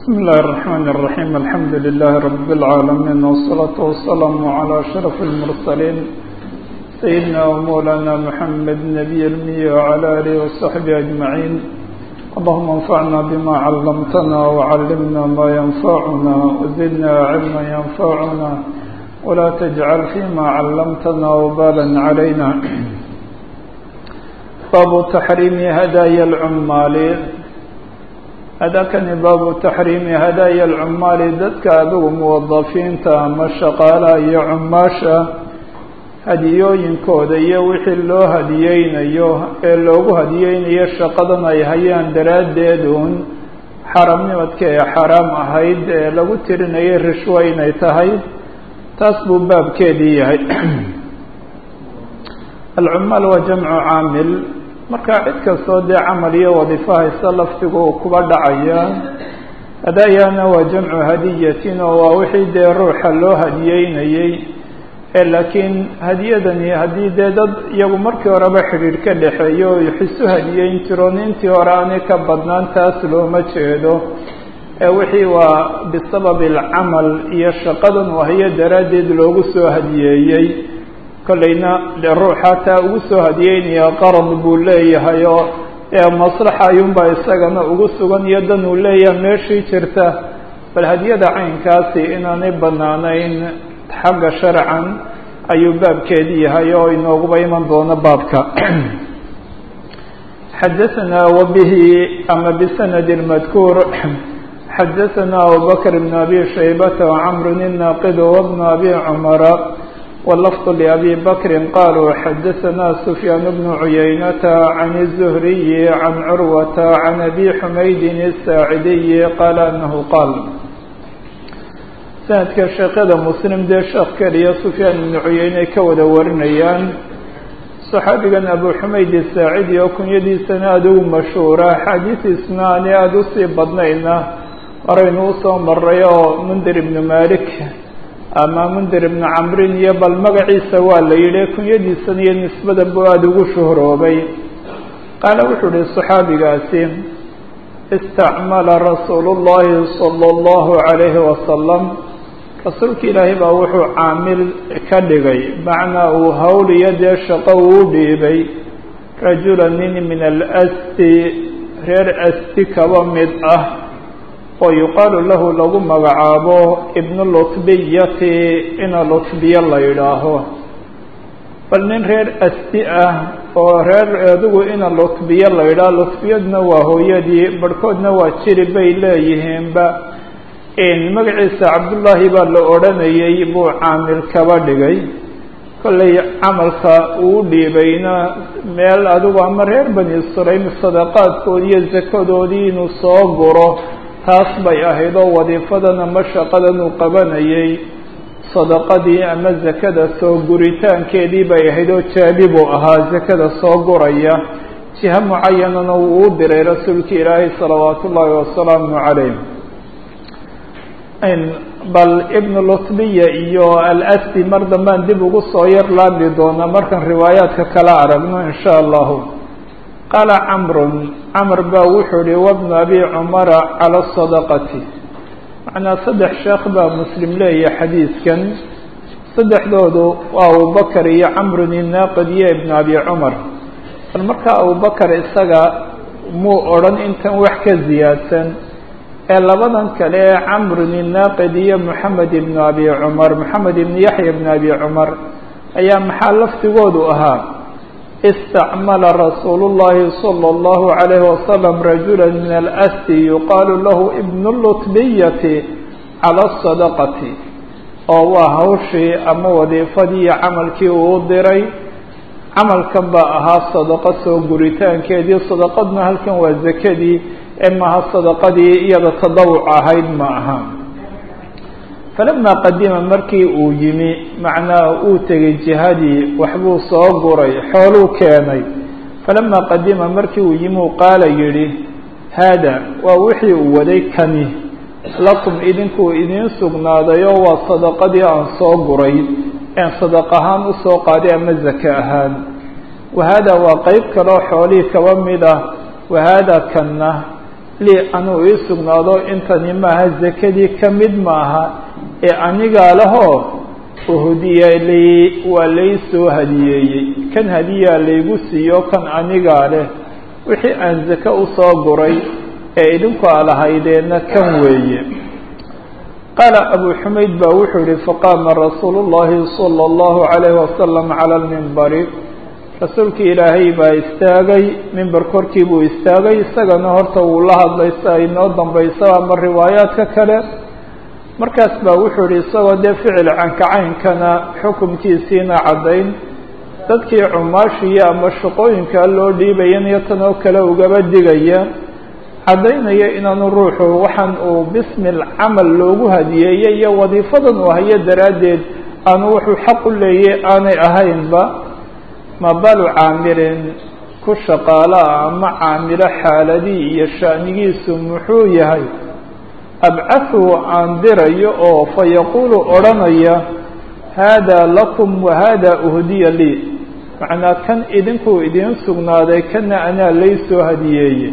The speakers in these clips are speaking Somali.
بسم الله الرحمن الرحيم الحمد لله رب العالمين والصلاة والسلام على أشرف المرسلين سيدنا ومولانا محمد نبي المية وعلى آله وصحبه أجمعين اللهم انفعنا بما علمتنا وعلمنا ما ينفعنا وزدنا علما ينفعنا ولا تجعل فيما علمتنا وبالا علينا باب تحريم هدايا العمال hadakani baabu taxriimi hadaaya alcumaali dadka adigu muwadafiinta ama shaqaalaha iyo cumaasha hadiyooyinkooda iyo wixii loo hadiyeynayo ee loogu hadiyeynayo shaqadan ay hayaan daraaddeed uun xaramnimadka ee xaraam ahayd ee lagu tirinayay rishwo inay tahay taas buu baabkeedii yahay alcumaal waa jamcu caamil marka cid kastoo dee camal iyo wadiifo haysta laftigu uu kuba dhacaya hadaayana waa jamcu hadiyatin oo waa wixii dee ruuxa loo hadiyeynayey ee laakiin hadiyadani haddii dee dad iyagu markii horeba xidhiidh ka dhexeeyo o xisu hadiyeyn jiroon intii hore aanay ka badnaan taas looma jeedo ee wixii waa bisababi alcamal iyo shaqadan uu hayo daraaddeed loogu soo hadiyeeyey kollayna dee ruuxa taa ugu soo hadiyeynaya qarad buu leeyahay oo ee maslaxa ayuunbaa isagana ugu sugan iyo dan uu leeyahay meeshii jirta bal hadiyada caynkaasi inaanay banaanayn xagga sharcan ayuu baabkeedi yahay oo inooguba iman doono baabka xadaثana wabihi ama bisanad madkuur xadaثana abubakr bn abi shaybata wcamr الnaqid wbn abi cmara واللفظ لأبي بكر قالوا حدثنا سفيان بن عيينة عن الزهري عن عروة عن أبي حميد الساعدي قال أنه قال sanadka sheekada muslim dee sheekh keliya sufyaan ibnu cuyeyne ka wada warinayaan saxaabigan abu xumayd isaacidi oo kunyadiisana aada ugu mashhuura axaadiistiisna ani aada usii badnayna horaynu usoo maray oo mundir ibnu malik ama mundir ibnu camrin iyo bal magaciisa waa la yidhi kunyadiisan iyo nisbada buu aada ugu shuhroobay qaala wuxuu uhi saxaabigaasi istacmala rasuulu llahi sala allahu calayhi wasalam rasuulka ilaahay baa wuxuu caamil ka dhigay macnaa uu hawl iyo dee shaqo uu dhiibay rajula nin min alasti reer asti kaba mid ah oo yuqaalu lahu lagu magacaabo ibnu lutbiyati ina lutbiya la yidhaaho bal nin reer asti ah oo reer adigu ina lutbiya la yidhaaho lutbiyadna waa hooyadii barhkoodna waa jiri bay leeyihiinba magaciisa cabdullaahi baa la odhanayay buu caamil kaba dhigay kollay camalka uu dhiibayna meel adigu ama reer bani sulaym sadaqaadkoodii iyo sakadoodii inuu soo guro taas bay ahayd oo wadiifadan ama shaqadan uu qabanayay sadaqadii ama zakada soo guritaankeedii bay ahayd oo jaabi buu ahaa zakada soo guraya jiha mucayanana wuu u diray rasuulka ilaahay salawaatu ullaahi wasalaamu calayh bal ibnu lutbiya iyo alasti mar dambaan dib ugu soo yar laabi doonaa markaan riwaayaadka kala aragno in sha allahu qaala camrun camr baa wuxuu ihi wabnu abi cumara cala sadaqati macnaa saddex sheekh baa muslim leeyahay xadiidkan saddexdoodu waa abubakar iyo camrun inaaqid iyo ibnu abi cumar bal markaa abubakar isaga muu odhan intan wax ka ziyaadsan ee labadan kale ee camrun inaaqid iyo moxamed ibnu abi cumar moxamed ibnu yaxya ibnu abi cumar ayaa maxaa laftigoodu ahaa istacmala rasuulu llahi sala allahu calayhi wasalam rajula min alasti yuqaalu lahu ibnu lutbiyati cala sadaqati oo waa hawshii ama wadiifadii iyo camalkii uu diray camalkan baa ahaa sadaqo soo guritaankeedii sadaqadna halkan waa zakadii ee maaha sadaqadii iyada tadawuc ahayd ma aha falamaa qadima markii uu yimi macnaa uu tegay jihadii waxbuu soo guray xooluu keenay falamaa qadima markii uu yimi u qaala yidhi haada waa wixii uu waday kani lakum idinkuu idiin sugnaaday oo waa sadaqadii aan soo guray een sadaq ahaan usoo qaaday ama zake ahaan wa haada waa qeyb kaleo xoolihii kaba mid ah wa haada kanna lii anuu ii sugnaado intani maaha zakadii ka mid maaha ee anigaa lahoo uhudiya lii waa lay soo hadiyeeyey kan hadiyaa laygu siiyo kan anigaa leh wixii aan zake usoo guray ee idinku a lahaydeenna kan weeye qaala abu xumayd baa wuxuu yihi faqaama rasuulu llahi sala allahu calayhi wasalam cala lmimbari rasuulkii ilaahay baa istaagay mimber korkii buu istaagay isagana horta wuu la hadlay si ay noo dambayso ama riwaayaadka kale markaas baa wuxuu yihi isagoo dee ficil cankacaynkana xukumkiisiina caddayn dadkii cumaashiya ama shaqooyinka loo dhiibayan iyo tan oo kale ugaba digaya caddaynaya inaanu ruuxu waxaan uu bismi lcamal loogu hadiyeeyey iyo wadiifadan uu hayo daraaddeed aanu wuxuu xaq u leeyay aanay ahaynba mabalu caamilin ku shaqaala ama caamilo xaaladii iyo sha'nigiisu muxuu yahay abcahu aan dirayo oo fa yaquulu odhanaya haadaa lakum wa haadaa uhdiya lii macnaa kan idinkuu idiin sugnaaday kana anaa lay soo hadiyeeyey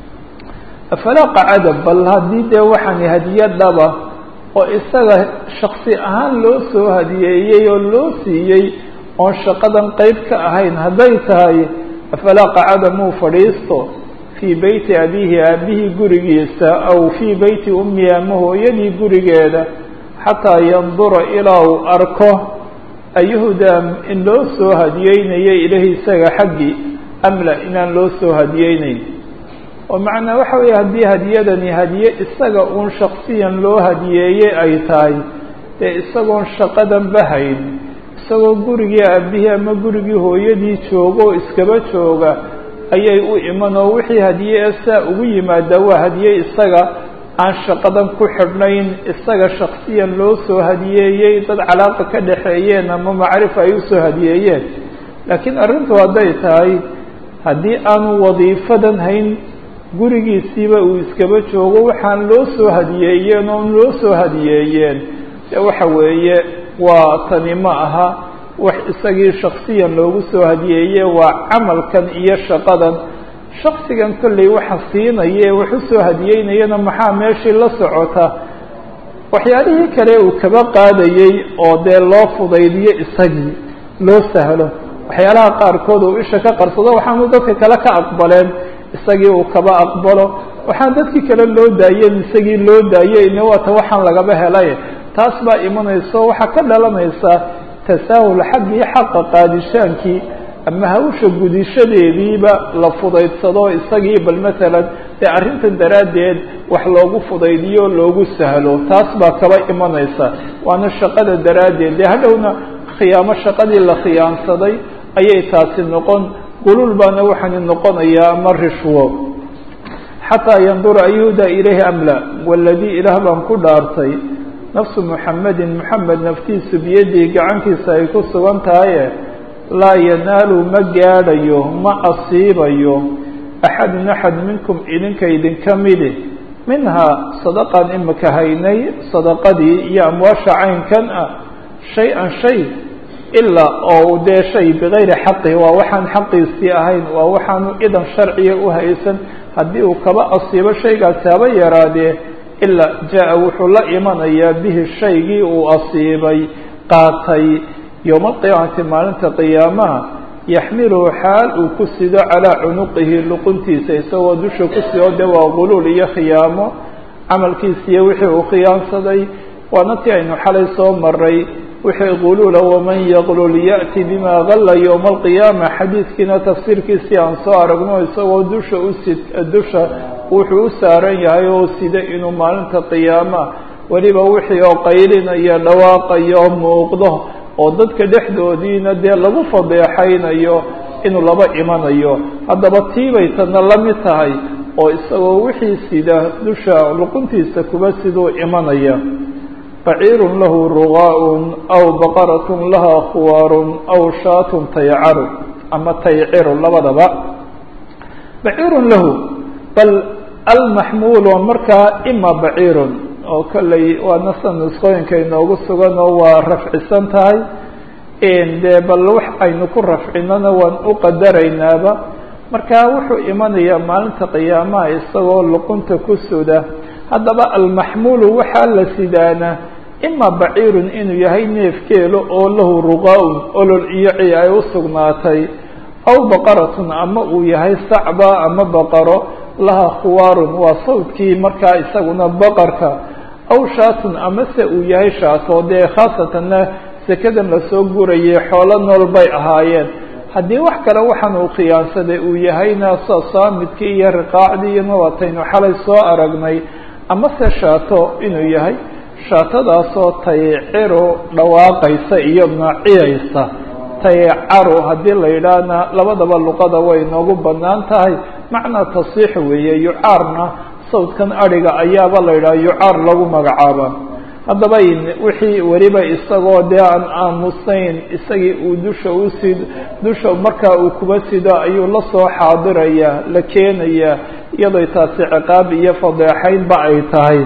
afalaa qacada bal haddii dee waxaani hadiye dhaba oo isaga shaksi ahaan loo soo hadiyeeyey oo loo siiyey oon shaqadan qeyb ka ahayn hadday tahay afalaa qacada muu fadhiisto fii beyti abiihi aabihii gurigiisa aw fii beyti ummihi ama hooyadii gurigeeda xataa yandura ilaa uu arko ayuhudaa in loo soo hadiyeynayo ilahi isaga xaggii amla inaan loo soo hadiyeynayn oo macnaa waxa weeye haddii hadiyadani hadiye isaga uun shaksiyan loo hadiyeeyey ay tahay dee isagoon shaqadan bahayn isagoo gurigii aabihii ama gurigii hooyadii jooga oo iskaba jooga ayay u iman oo wixii hadiye ee saa ugu yimaada waa hadiye isaga aan shaqadan ku xidhnayn isaga shaksiyan loo soo hadiyeeyey dad calaaqa ka dhaxeeyeen ama macrifa ay usoo hadiyeeyeen laakiin arrintu hadday tahay haddii aanu wadiifadan hayn gurigiisiiba uu iskaba joogo waxaan loo soo hadiyeeyeen oon loo soo hadiyeeyeen de waxa weeye waa tani ma aha wax isagii shaksiyan loogu soo hadiyeeye waa camalkan iyo shaqadan shaksigan kolley waxa siinaya ee wax usoo hadiyeynayana maxaa meeshii la socota waxyaalihii kale uu kaba qaadayey oo dee loo fudaydiyo isagii loo sahlo waxyaalaha qaarkood uu isha ka qarsado waxaanu dadka kale ka aqbaleen isagii uu kaba aqbalo waxaan dadkii kale loo daayen isagii loo daayey ine waata waxaan lagaba helay taas baa imanayso waxaa ka dhalanaysa tasaahul xaggii xaqa qaadishaankii ama hawsha gudishadeediiba la fudaydsado isagii bal masalan dee arrintan daraaddeed wax loogu fudaydiyo loogu sahlo taas baa kaba imanaysa waana shaqada daraaddeed dee hadhowna khiyaamo shaqadii la khiyaansaday ayay taasi noqon gulul baana waxaani noqonayaa ama rishwo xataa yandura ayuhda ilayhi amla waladii ilaah baan ku dhaartay nafsu muxamedin moxamed naftiisu biyadii gacantiisa ay ku sugan tahaye laa yanaalu ma gaadhayo ma asiibayo axadun axad minkum idinka idinka midi minhaa sadaqaan imika haynay sadaqadii iyo amwaasha caynkan ah shay-an shay ilaa oo dee shay bigayri xaqihi waa waxaan xaqiisii ahayn waa waxaanu idan sharciga u haysan haddii uu kaba asiibo shaygaasi haba yaraadee ilaa jaa-a wuxuu la imanayaa bihi shaygii uu asiibay qaatay yowma alqiyaamati maalinta qiyaamaha yaxmiluhu xaal uu ku sido calaa cunuqihi luquntiisa isagoo dusha ku sido de waa guluul iyo khiyaamo camalkiisiiyo wixii uu khiyaansaday waana tii aynu xalay soo maray wixii guluula waman yaqlul ya'ti bima galla yowma alqiyaama xadiidkiina tafsiirkiisii aan soo aragno isagoo dusha usi dusha wuxuu u saaran yahay oo sida inuu maalinta qiyaama weliba wixii oo qaylinaya dhawaaqayo muuqdo oo dadka dhexdoodiina dee lagu fadeexaynayo inuu laba imanayo haddaba tiibay tana la mid tahay oo isagoo wixii sida dusha luquntiisa kuba siduu imanaya baciirun lahu rugaa'un aw baqaratun laha khuwaarun aw shaatun taycaru ama tayciru labadaba baciirun lahu bal almaxmuul waa markaa ima baciirun oo kolley waa nasan nusqooyinka inoogu sugan oo waa rafcisan tahay dee bal wax aynu ku rafcinana waan u qadaraynaaba marka wuxuu imanayaa maalinta qiyaamaha isagoo luqunta ku suda haddaba almaxmuulu waxaa la sidaana ima baciirun inuu yahay neefkeelo oo lahu ruqaa-un olol iyo ci ay u sugnaatay aw baqaratun ama uu yahay sacba ama baqaro laha khuwaarun waa sawdkii markaa isaguna baqarka aw shaatun amase uu yahay shaato dee khaasatanna sekadan lasoo gurayay xoolo nool bay ahaayeen haddii wax kale waxaan uu khiyaansaday uu yahayna sa saamidkii iyo riqaacdii iyo nabataynu xalay soo aragnay amase shaato inuu yahay shaatadaasoo tayciro dhawaaqaysa iyo naciyaysa taycaro haddii la yidhaahna labadaba luqada way inoogu bannaan tahay macnaa tasiix weeye yucaarna sawdkan adhiga ayaaba la yidhaha yucaar lagu magacaaba haddaba wixii weliba isagoo dee aan aamusayn isagii uu dusha usid dusha markaa uu kuba sido ayuu la soo xaadirayaa la keenayaa iyadoo taasi ciqaab iyo fadeexaynba ay tahay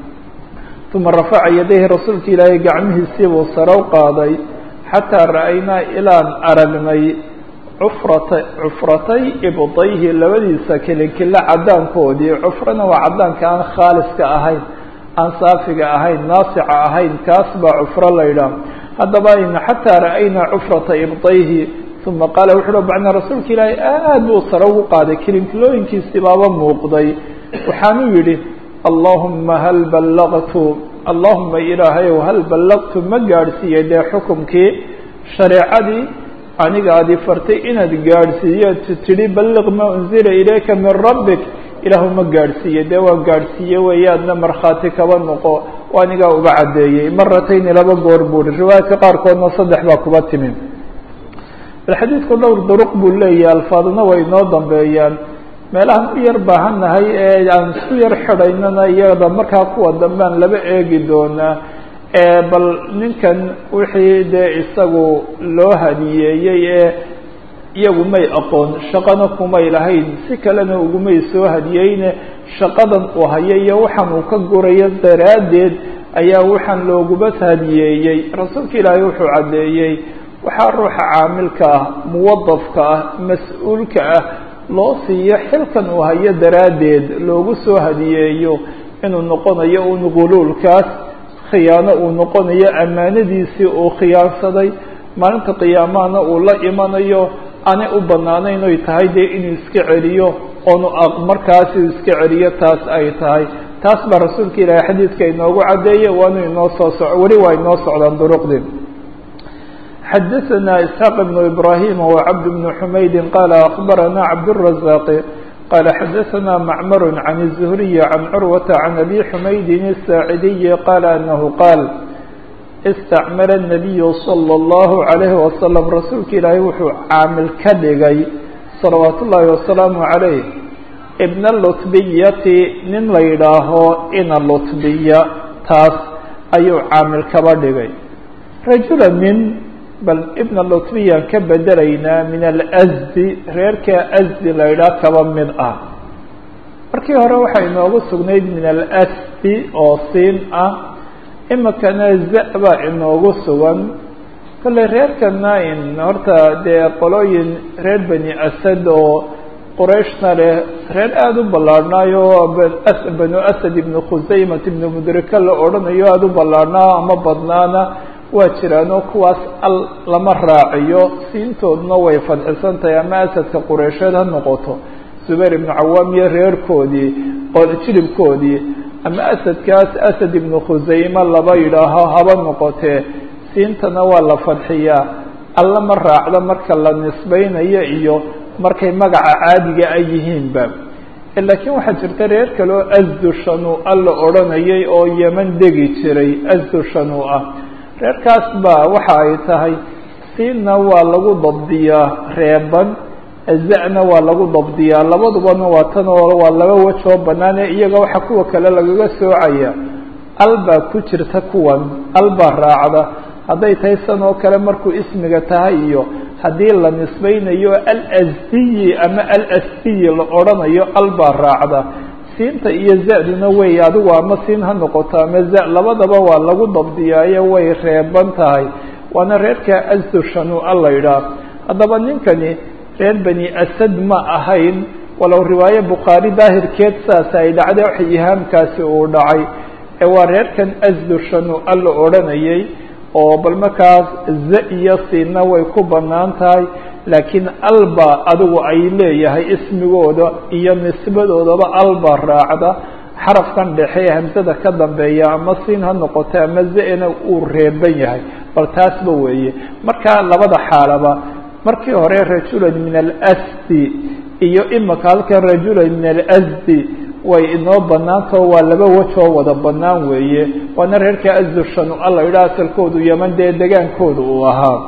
uma rafaca yadayhi rasuulka ilaahay gacmihiisii buu sarow qaaday xataa ra'aynaa ilaan aragnay cufrata cufratay ibdayhi labadiisa kilinkilo caddaankoodii cufrana waa caddaanka aan khaaliska ahayn aan saafiga ahayn naasica ahayn kaas baa cufro la ydhaah haddaba xataa ra'aynaa cufrata ibdayhi uma qaala wuxu uhi bacna rasuulka ilaahay aad buu sare ugu qaaday kilinkilooyinkiisii baaba muuqday waxaanuu yidhi allahuma hal ballaqtu allahuma ilaahayow hal ballaqtu ma gaadhsiiyey dee xukumkii shareecadii aniga adi fartay inaad gaadhsiiyo tidhi balliq ma unzila ilayka min rabbik ilaahu ma gaadhsiiye dee waa gaadhsiiye weeyaadna markhaati kaba noqo o anigaa uga caddeeyey maratayni laba goor buuhi riwaayaadka qaarkoodna saddex baa kuba timi bal xadiidku dhowr duruq buu leeyahay alfaadna way inoo dambeeyaan meelahaan u yar baahannahay ee aan isku yar xidhaynana iyada markaa kuwa dambean laba eegi doonaa bal ninkan wixii dee isagu loo hadiyeeyey ee iyagu may aqoon shaqana kumay lahayn si kalena ugumay soo hadiyeyne shaqadan uu hayo iyo waxaan uu ka gurayo daraaddeed ayaa waxaan looguba hadiyeeyey rasuulka ilaahay wuxuu caddeeyey waxaa ruuxa caamilka ah muwadafka ah mas-uulka ah loo siiyo xilkan uu hayo daraaddeed loogu soo hadiyeeyo inuu noqonayo un guluulkaas khiyaano uu noqonayo ammaanadiisii uu khiyaansaday maalinta qiyaamahana uu la imanayo aanay u bannaanayn oy tahay dee inuu iska celiyo oonu markaas uu iska celiyo taas ay tahay taas baa rasuulka ilaahay xadiidka inoogu caddeeyey waanu inoo soo soc weli waa inoo socdaan duruqdii xadaثna isxaaq بn ibrahim وcabd بn xumaydi qala akbarana cabdالرaزاq qala xadaثna macmar can الزhriy can curwaةa can abi xumaydin الsaacidiyi qala anahu qaal istacmala الnabiyu salى اllahu عalayhi wasalam rasuulka ilaahay wuxuu caamil ka dhigay salawaat ullaahi wasalaamu عalayh ibna lutbiyati nin la yidhaaho ina lutbiya taas ayuu caamil kaba dhigay rajula nin bal ibna lutbiyaan ka bedelaynaa min alsdi reerka asdi la yidhaah kaba mid ah markii hore waxaa inoogu sugnayd min alasdi oo siin ah imikana za baa inoogu sugan kolley reerkana in horta dee qolooyin reer bani asad oo qurayshna leh reer aada u ballaarhnaayo banu asad ibnu khusaymat ibnu mudrika la odhanayo aada u ballaarhnaa ama badnaana waa jiraanoo kuwaas al lama raaciyo siintooduna way fadxisan tahay ama asadka qureysheed ha noqoto zubayr ibnu cawaam iyo reerkoodii jilibkoodii ama asadkaas asad ibnu khusayme laba yidhaaho haba noqotee siintana waa la fadxiyaa alla ma raacdo marka la nisbaynayo iyo markay magaca caadiga ay yihiinba laakiin waxaa jirta reer kale oo asdu shanu alla odhanayay oo yeman degi jiray asdu shanu ah reerkaas baa waxa ay tahay siinna waa lagu dabdiyaa reeban za-na waa lagu dabdiyaa labadubana waa tan oo waa laba wej oo bannaan ee iyaga waxa kuwa kale lagaga soocaya al baa ku jirta kuwan al baa raacda hadday tahay san oo kale markuu ismiga tahay iyo haddii la nisbaynayo alasdiyi ama alasdiyi la odhanayo al baa raacda siinta iyo za-duna wey adigu ama siin ha noqoto ama za labadaba waa lagu dabdiyaayo way reeban tahay waana reerka asdu shanu a la yidhaah haddaba ninkani reer bani asad ma ahayn walow riwaaye bukhaari daahirkeed saas ay dhacday wax ihaamkaasi uu dhacay ee waa reerkan asdushanu alla odhanayay oo bal markaas za iyo siina way ku bannaan tahay laakiin alba adigu ay leeyahay ismigooda iyo nisbadoodaba alba raacda xarafkan dhexe ee hamsada ka dambeeya ama siin ha noqoto ama za-na uu reeban yahay bal taasba weeye marka labada xaalaba markii hore rajulan min alasdi iyo imika halkan rajulan min alasdi way inoo banaantao waa laba wejoo wada banaan weeye waana reerka asdushanu alla yidhaha asalkoodu yeman dee degaankooda uu ahaa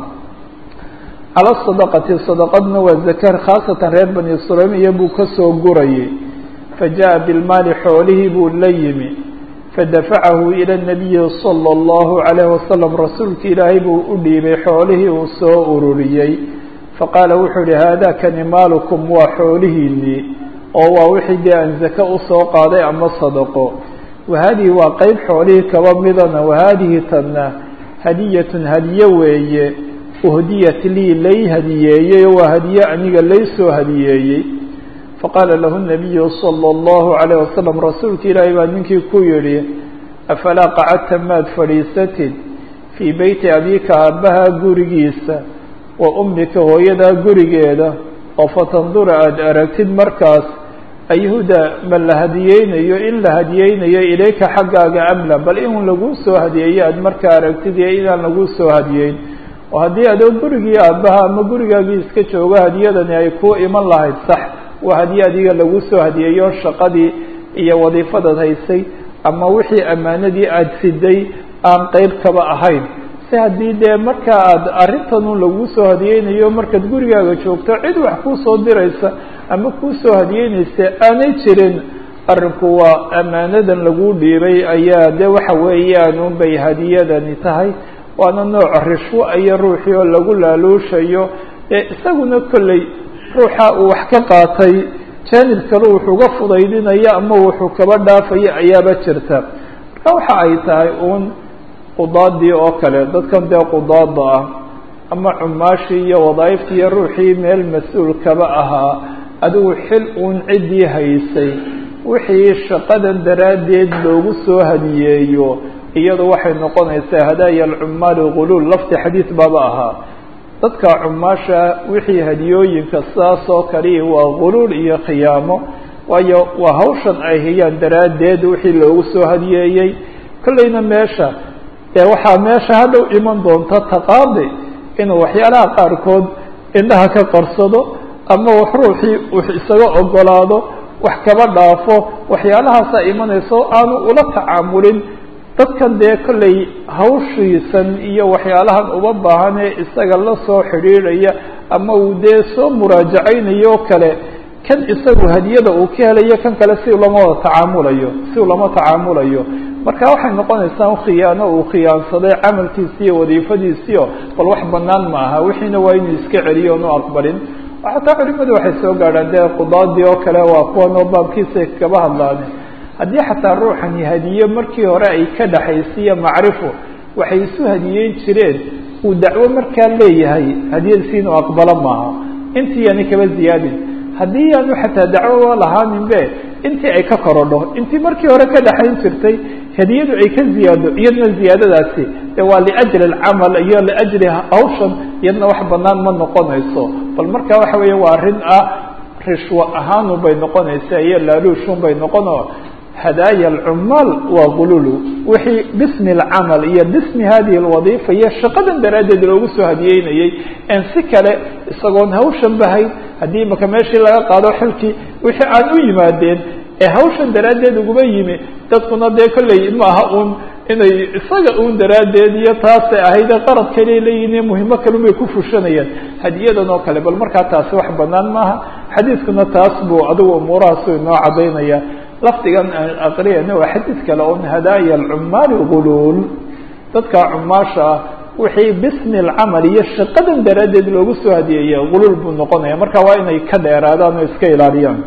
cala sadaqati sadaqadna waa zakar khaasatan reer bani suleymiya buu kasoo gurayay fajaءa bilmaali xoolihii buu la yimi fadafacahu ilى الnabiyi salى اllahu عalayh wasalam rasuulka ilaahay buu u dhiibay xoolihii uu soo ururiyey faqaala wuxuu yihi haada kani maalukum waa xoolihiinii oo waa wixii dee aan zake usoo qaaday ama sadaqo wahadihi waa qeyb xoolihii kaba midana wahadihi tanna hadiyatun hadiye weeye uhdiyat lii lay hadiyeeyey oo waa hadiye aniga laysoo hadiyeeyey faqaala lahu nabiyu salى اllahu عalayه wasalam rasuulka ilaahay baa ninkii ku yihi afalaa qacadta maad fadhiisatid fii beyti abika aabbaha gurigiisa wa ummika hooyadaa gurigeeda oo fatandura aada aragtid markaas ayhuda ma la hadiyeynayo in la hadiyeynayo ilayka xaggaaga amla bal in laguu soo hadiyeeyo aada markaa aragtid iyo inaan laguu soo hadiyeyn oo haddii adoo gurigii aabbaha ama gurigaagii iska joogo hadiyadani ay kuu iman lahayd sax waa hadiye adiga lagu soo hadiyeeyo shaqadii iyo wadiifadaad haysay ama wixii ammaanadii aada siday aan qeyb kaba ahayn si haddii dee marka aada arrintanun laguu soo hadiyeynayo markaad gurigaaga joogto cid wax kuu soo diraysa ama kuu soo hadiyeynaysa aanay jirin arrinku waa ammaanadan laguu dhiibay ayaa de waxa weeyaan unbay hadiyadani tahay waana nooc rishwo iyo ruuxii oo lagu laaluushayo ee isaguna kolley ruuxa uu wax ka qaatay jaanib kale wuxuu ga fudaydinaya ama wuxuu kaba dhaafayo ayaaba jirta marka waxa ay tahay uun qudaadii oo kale dadkan dee qudaada ah ama cumaashii iyo wadaaiftii iyo ruuxii meel mas-uul kaba ahaa adigu xil uun ciddii haysay wixii shaqadan daraaddeed loogu soo hadiyeeyo iyadu waxay noqonaysaa hadaaya alcumaali guluul lafti xadiid baaba ahaa dadka cumaasha wixii hadiyooyinka sidaas oo kaliya waa guluul iyo khiyaamo waayo waa hawshan ay hayaan daraaddeed wixii loogu soo hadiyeeyey kollayna meesha dee waxaa meesha hadhow iman doonta taqaadi inuu waxyaalaha qaarkood indhaha ka qarsado ama wax ruuxii wax isaga ogolaado wax kaba dhaafo waxyaalahaasa imanayso aanu ula tacaamulin dadkan dee kollay hawshiisan iyo waxyaalahan uba baahan ee isaga la soo xidhiidhaya ama uu dee soo muraajacaynayo o kale kan isagu hadiyada uu ka helayo kan kale si lama wada tacaamulayo si lama tacaamulayo marka waxay noqonaysaa khiyaano uu khiyaansaday camalkiisi iyo wadiifadiisiio bal wax banaan ma aha wixiina waa inuu iska celiyo onu aqbalin xataa culimadu waxay soo gaadhaan dee qudaadii oo kale waa kuwan oo baabkiisa kaba hadlaan haddii xataa ruuxani hadiye markii hore ay ka dhaxaysiiyo macrifo waxay isu hadiyeyn jireen uu dacwo markaa leeyahay hadiyadiisi inuu aqbalo maaha intii yaani kaba ziyaadin haddii yaanu xataa dacwo lahaaninbe intii ay ka korodho intii markii hore ka dhaxayn jirtay hadiyadu ay ka ziyaado iyadna ziyaadadaasi de waa liajli alcamal iyo liajli hawshan iyadna wax banaan ma noqonayso bal marka waxa weeye waa arrin ah rishwo ahaanun bay noqonaysa iyo laaluushun bay noqono hadaaya alcumaal waa gululu wixii bismi alcamal iyo bismi hadihi alwadiifa iyo shaqadan daraaddeed loogu soo hadiyeynayey en si kale isagoon hawshan bahayn haddii imaka meeshii laga qaado xilkii wixii aan u yimaadeen ee hawshan daraaddeed uguma yimi dadkuna dee kolley maaha un inay isaga un daraaddeed iyo taasay ahayde qarad kale leeyihin muhimo kalun bay ku fushanayaan hadiyadan oo kale bal markaa taasi wax banaan maaha xadiidkuna taas buu adigu umuurahaasu inoo cadaynaya lafdigan aan aqriyana waa xadiid kale on hadaaya alcumaali guluul dadka cumaasha ah wixii bismi alcamal iyo shaqadan daraaddeed loogu soo hadiyeeya guluul buu noqonaya marka waa inay ka dheeraadaan oo iska ilaaliyaan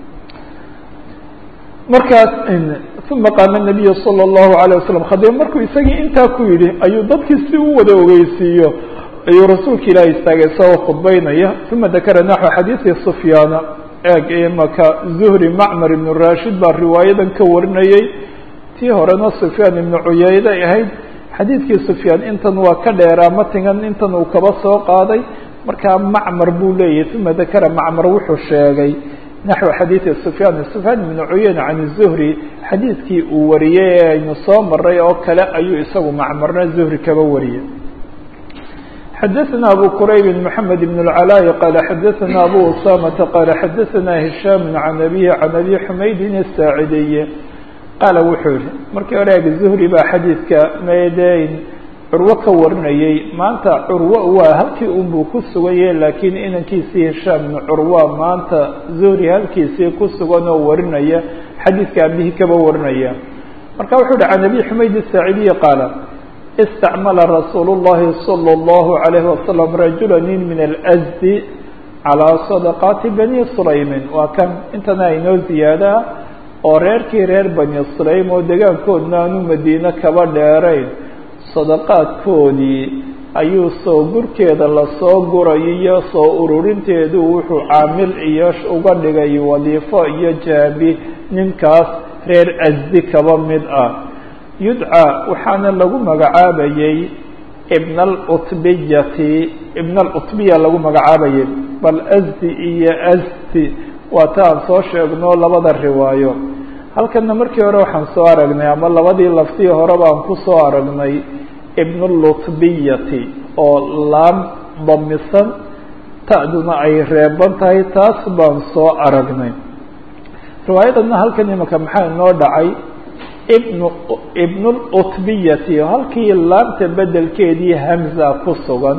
markaas uma qaama nabiyu sala allahu alayh wasalam khadiib markuu isagii intaa ku yidhi ayuu dadkii si u wada ogeysiiyo ayuu rasuulka ilaahi istaagay isagoo khudbaynaya uma dakara naxو xadiiثi sufyaana eeg imaka zuhri macmar ibnu rashid baa riwaayadan ka warinayey tii horena sufyaan ibnu cuyayde ay ahayd xadiidkii sufyaan intan waa ka dheeraa matigan intan uu kaba soo qaaday markaa macmar buu leeyahy uma dakara macmar wuxuu sheegay naxو xadiiثi sufyaan sufyaan ibnu cuyayne can الzuhri xadiidkii uu wariyey ee aynu soo maray oo kale ayuu isagu macmarna zuhri kaba wariyey xadaثna abu qurayb mحamed بن العلاء qال xadaثna abu usamةa qال xadaثna هisham can abihi can abi xumaydin الsaacidiy qaala wuxuu yihi markii hore eg zuhri baa xadiidka meedeyn curwo ka warinayey maanta curwo waa halkii unbuu ku suganye laakiin inankiisii hishaam bn curwa maanta zuhri halkiisii ku sugan oo warinaya xadiidka abihii kaba warinaya marka wuxuu hi can abi xumayd الsaacidiyi qaala istacmala rasuul الlahi salى الlahu عalayhi wasalam rajula nin min alsdi calىa sadaqaati bani sulaymin waa kan intana inoo ziyaadaa oo reerkii reer bani sulaym oo degaankoodna aanu madiine kaba dheerayn sadaqaadkoodii ayuu soo gurkeeda lasoo gurayo iyo soo ururinteedu wuxuu caamil iyo uga dhigay wadiifo iyo jaabi ninkaas reer asdi kaba mid ah yudcaa waxaana lagu magacaabayey ibn alutbiyati ibn alutbiya lagu magacaabayay bal asdi iyo asdi waa ta aan soo sheegno labada riwaayo halkana markii hore waxaan soo aragnay ama labadii laftii hore baan ku soo aragnay ibn lutbiyati oo laam damisan ta'duna ay reeban tahay taas baan soo aragnay riwaayadana halkan imika maxaa inoo dhacay ibn ibn lutbiyati halkii laamta bedelkeedii hamza ku sugan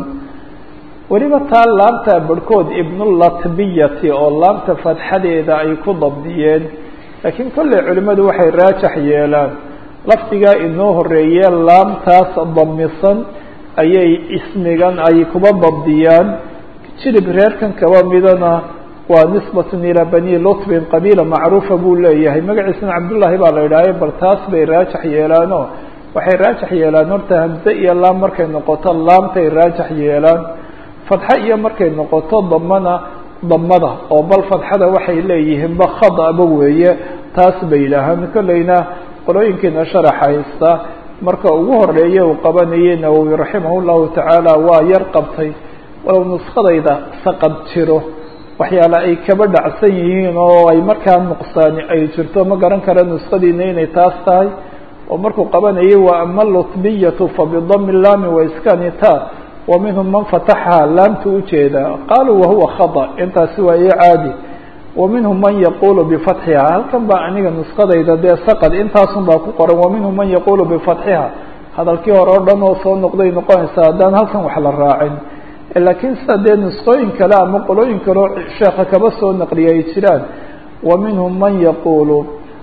weliba taa laamta barhkood ibnulatbiyati oo laamta fatxadeeda ay ku dabdiyeen laakiin kolley culimmadu waxay raajax yeelaan lafdigaa inoo horeeye laamtaas damisan ayay ismigan ay kuba dabdiyaan jilib reerkan kaba midana waa nisbatun ilaa bani lutbin qabiila macruufa buu leeyahay magaciisana cabdullaahi baa la idhaahay bal taas bay raajax yeelaanoo waxay raajax yeelaan horta hamze iyo laam markay noqoto laamtay raajax yeelaan fadxa iyo markay noqoto damana damada oo bal fadxada waxay leeyihiin ba khadaba weeye taas bay yidhaahaan kolleyna qolooyinkiina sharax haysta marka ugu horeeya uu qabanayay nawowi raximah llahu tacaala waa yar qabtay walow nuskadayda saqad jiro waxyaale ay kaba dhacsan yihiin oo ay markaa nuqsaani ay jirto ma garan kara nuskadiina inay taas tahay oo markuu qabanayay wa ama lutbiyatu fabidami laami waiskani ta wa minhum man fataxha laamta ujeeda qaaluu wahuwa khada intaasi waa i caadi wa minhum man yaqulu bifatxiha halkan baa aniga nuskadayda dee saqad intaasun baa ku qoran wa minhum man yaqulu bifatxiha hadalkii hore o dhan oo soo noqday noqonaysaa haddaan halkan wax la raacin laakiin sida dee nusqooyin kale ama qolooyin kaleo sheeka kaba soo naqliya ay jiraan wa minhum man yaqulu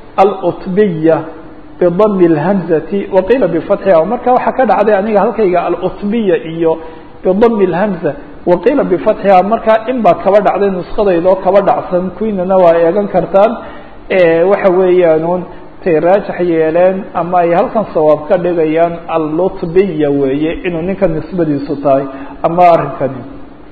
alutbiya bidami اlhamzati waqiila bifatxiha marka waxaa ka dhacday aniga halkayga alutbiya iyo bidami اlhamza waqiila bifatxiha markaa in baa kaba dhacday nuskadayda oo kaba dhacsan kuwiinana waa eegan kartaan waxa weeyaanuun tay raajax yeeleen ama ay halkan sawaab ka dhigayaan allutbiya weeye inuu ninka nisbadiisu tahay ama arrinkani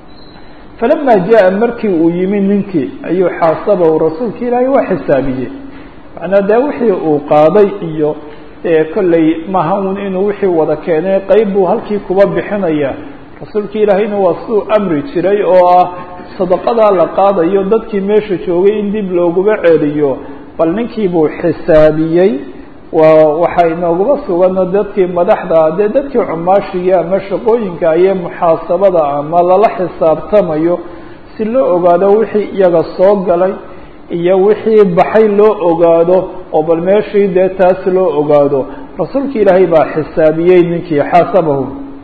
falama jaa markii uu yimi ninkii ayuu xaasabahu rasuulka ilaahay waa xisaabiyey macnaa dee wixii uu qaaday iyo kolley maha un inuu wixii wada keenay qeyb buu halkii kuba bixinaya rasuulka ilaahayna waa siduu amri jiray oo ah sadaqadaa la qaadayo dadkii meesha joogay in dib looguba celiyo bal ninkii buu xisaabiyey waa waxaa inoogaba sugano dadkii madaxda dee dadkii cumaashiga ama shaqooyinka ayee muxaasabada ama lala xisaabtamayo si loo ogaado wixii iyaga soo galay iyo wixii baxay loo ogaado oo bal meeshii dee taas loo ogaado rasuulka ilaahay baa xisaabiyey ninkii xaasabahu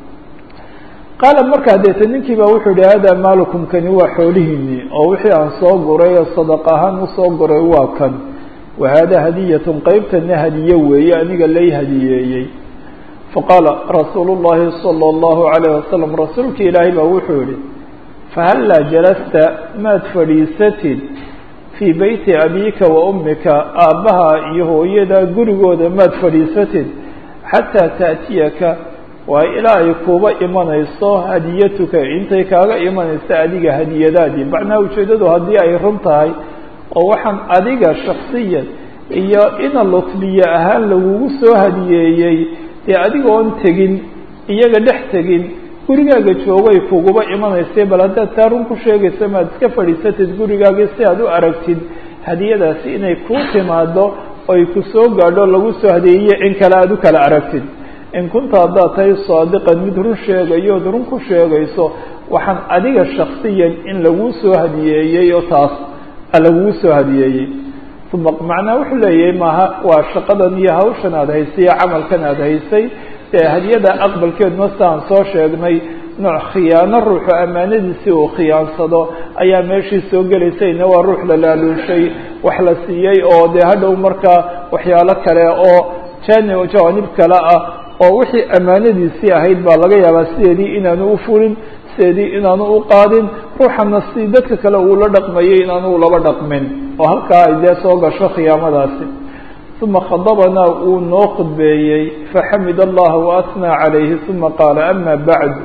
qaala markaa deete ninkii baa wuxuu yihi hada maalukum kani waa xoolihiinii oo wixii aan soo guray oo sadaq ahaan usoo guray waa kan wa hada hadiyatun qeybtana hadiye weeye aniga lay hadiyeeyey faqaala rasuulu llahi sala allahu alayh wasalam rasuulka ilaahay baa wuxuu yihi fahallaa jalasta maad fadhiisatid fii beyti abiika wa ummika aabbaha iyo hooyada gurigooda maad fadhiisatid xataa taأtiyaka waa ilaa ay kuuba imanayso hadiyatuka intay kaaga imanayso adiga hadiyadaadii macnaha ujeeddadu haddii ay run tahay oo waxaan adiga shaksiyan iyo ina lutbiye ahaan lagugu soo hadiyeeyey dee adiga oon tegin iyaga dhex tegin gurigaaga joogay kuguba imanaysay bal haddaad taa run ku sheegaysa maad iska fadhiisatid gurigaagii si aad u aragtid hadiyadaasi inay kuu timaado oy ku soo gaadho lagu soo hadiyeeye in kale aada u kala aragtid in kunta haddaad tahay saadiqan mid run sheegayo ood run ku sheegayso waxaan adiga shaksiyan in laguu soo hadiyeeyey oo taas lagugu soo hadiyeeyey uma macnaa wuxuu leeyahay maaha waa shaqadan iyo hawshan aada haysay iyo camalkan aada haysay ee hadiyada aqbalkeeduna siaan soo sheegnay nooc khiyaano ruuxu ammaanadiisii uu khiyaansado ayaa meeshii soo gelaysayna waa ruux la laaluushay wax la siiyey oo dee hadhow markaa waxyaalo kale oo jani jawaanib kale ah oo wixii ammaanadiisii ahayd baa laga yaabaa sideedii inaanu u fulin sideedii inaanu u qaadin ruuxana si dadka kale uu la dhaqmayay inaanu laba dhaqmin oo halkaa ay dee soo gasho khiyaamadaasi uma khadabanaa wuu noo khudbeeyey faxamid allaha waasnaa calayhi uma qaala ama bacd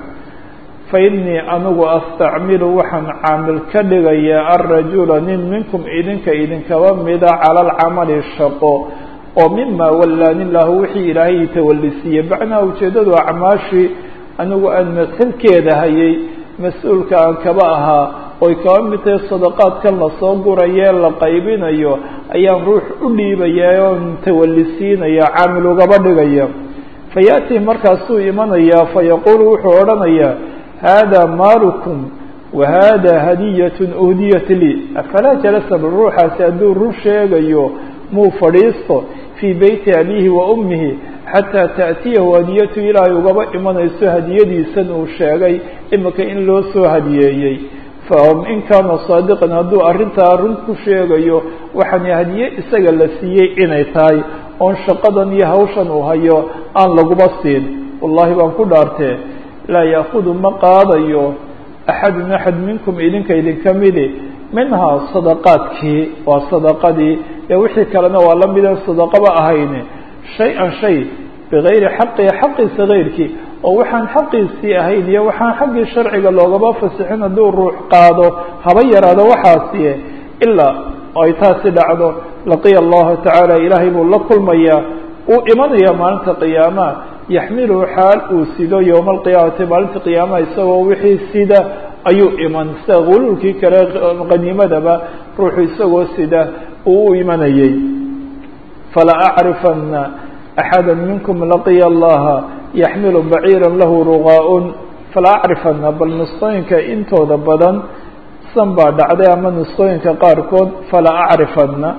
fainii anigu astacmilu waxaan caamil ka dhigayaa alrajula nin minkum idinka idinkaba mida cala alcamali shaqo oo mima wallaani lahu wixii ilaahay tawalisiiyey macnaha ujeeddadu acmaashii anigu aan masxilkeeda hayay mas-uulka aan kaba ahaa oy kaba mid tahay sadaqaadkan lasoo gurayee la qaybinayo ayaan ruux u dhiibaya oon tawalisiinaya caamil ugaba dhigaya fa ya'tii markaasuu imanayaa fayaquulu wuxuu odhanayaa hada maalukum wa hada hadiyatun uhdiyat lii afalaa jalasa bal ruuxaasi hadduu run sheegayo muu fadhiisto fii beyti abiihi wa ummihi xataa ta'tiyahu hadiyatu ilaahay ugaba imanayso hadiyadiisan uu sheegay imika in loo soo hadiyeeyey in kaana saadiqan hadduu arrintaa run ku sheegayo waxaana hadiye isaga la siiyey inay tahay oon shaqadan iyo hawshan uu hayo aan laguba siin wallahi baan ku dhaartee laa yaakudu ma qaadayo axadun axad minkum idinka idinka midi minhaa sadaqaadkii waa sadaqadii ee wixii kalena waa la mideen sadaqaba ahayne shay-an shay bigayri xaqii xaqiisa gayrkii oo waxaan xaqiisii ahayn iyo waxaan xaggii sharciga loogaba fasixin hadduu ruux qaado haba yaraado waxaasiye ilaa ay taasi dhacdo laqiya allahu tacaala ilaahay buu la kulmayaa uu imanaya maalinta qiyaamaha yaxmiluhu xaal uu sido yowma alqiyaamati maalinta qiyaamaha isagoo wixii sida ayuu iman sida guluulkii kale qaniimadaba ruuxu isagoo sida uu u imanayay fala acrifana axada minkum laqiya allaha yaxmilu baciira lahu ruqaa-un fala acrifana bal nusqooyinka intooda badan san baa dhacday ama nusqooyinka qaarkood fala acrifana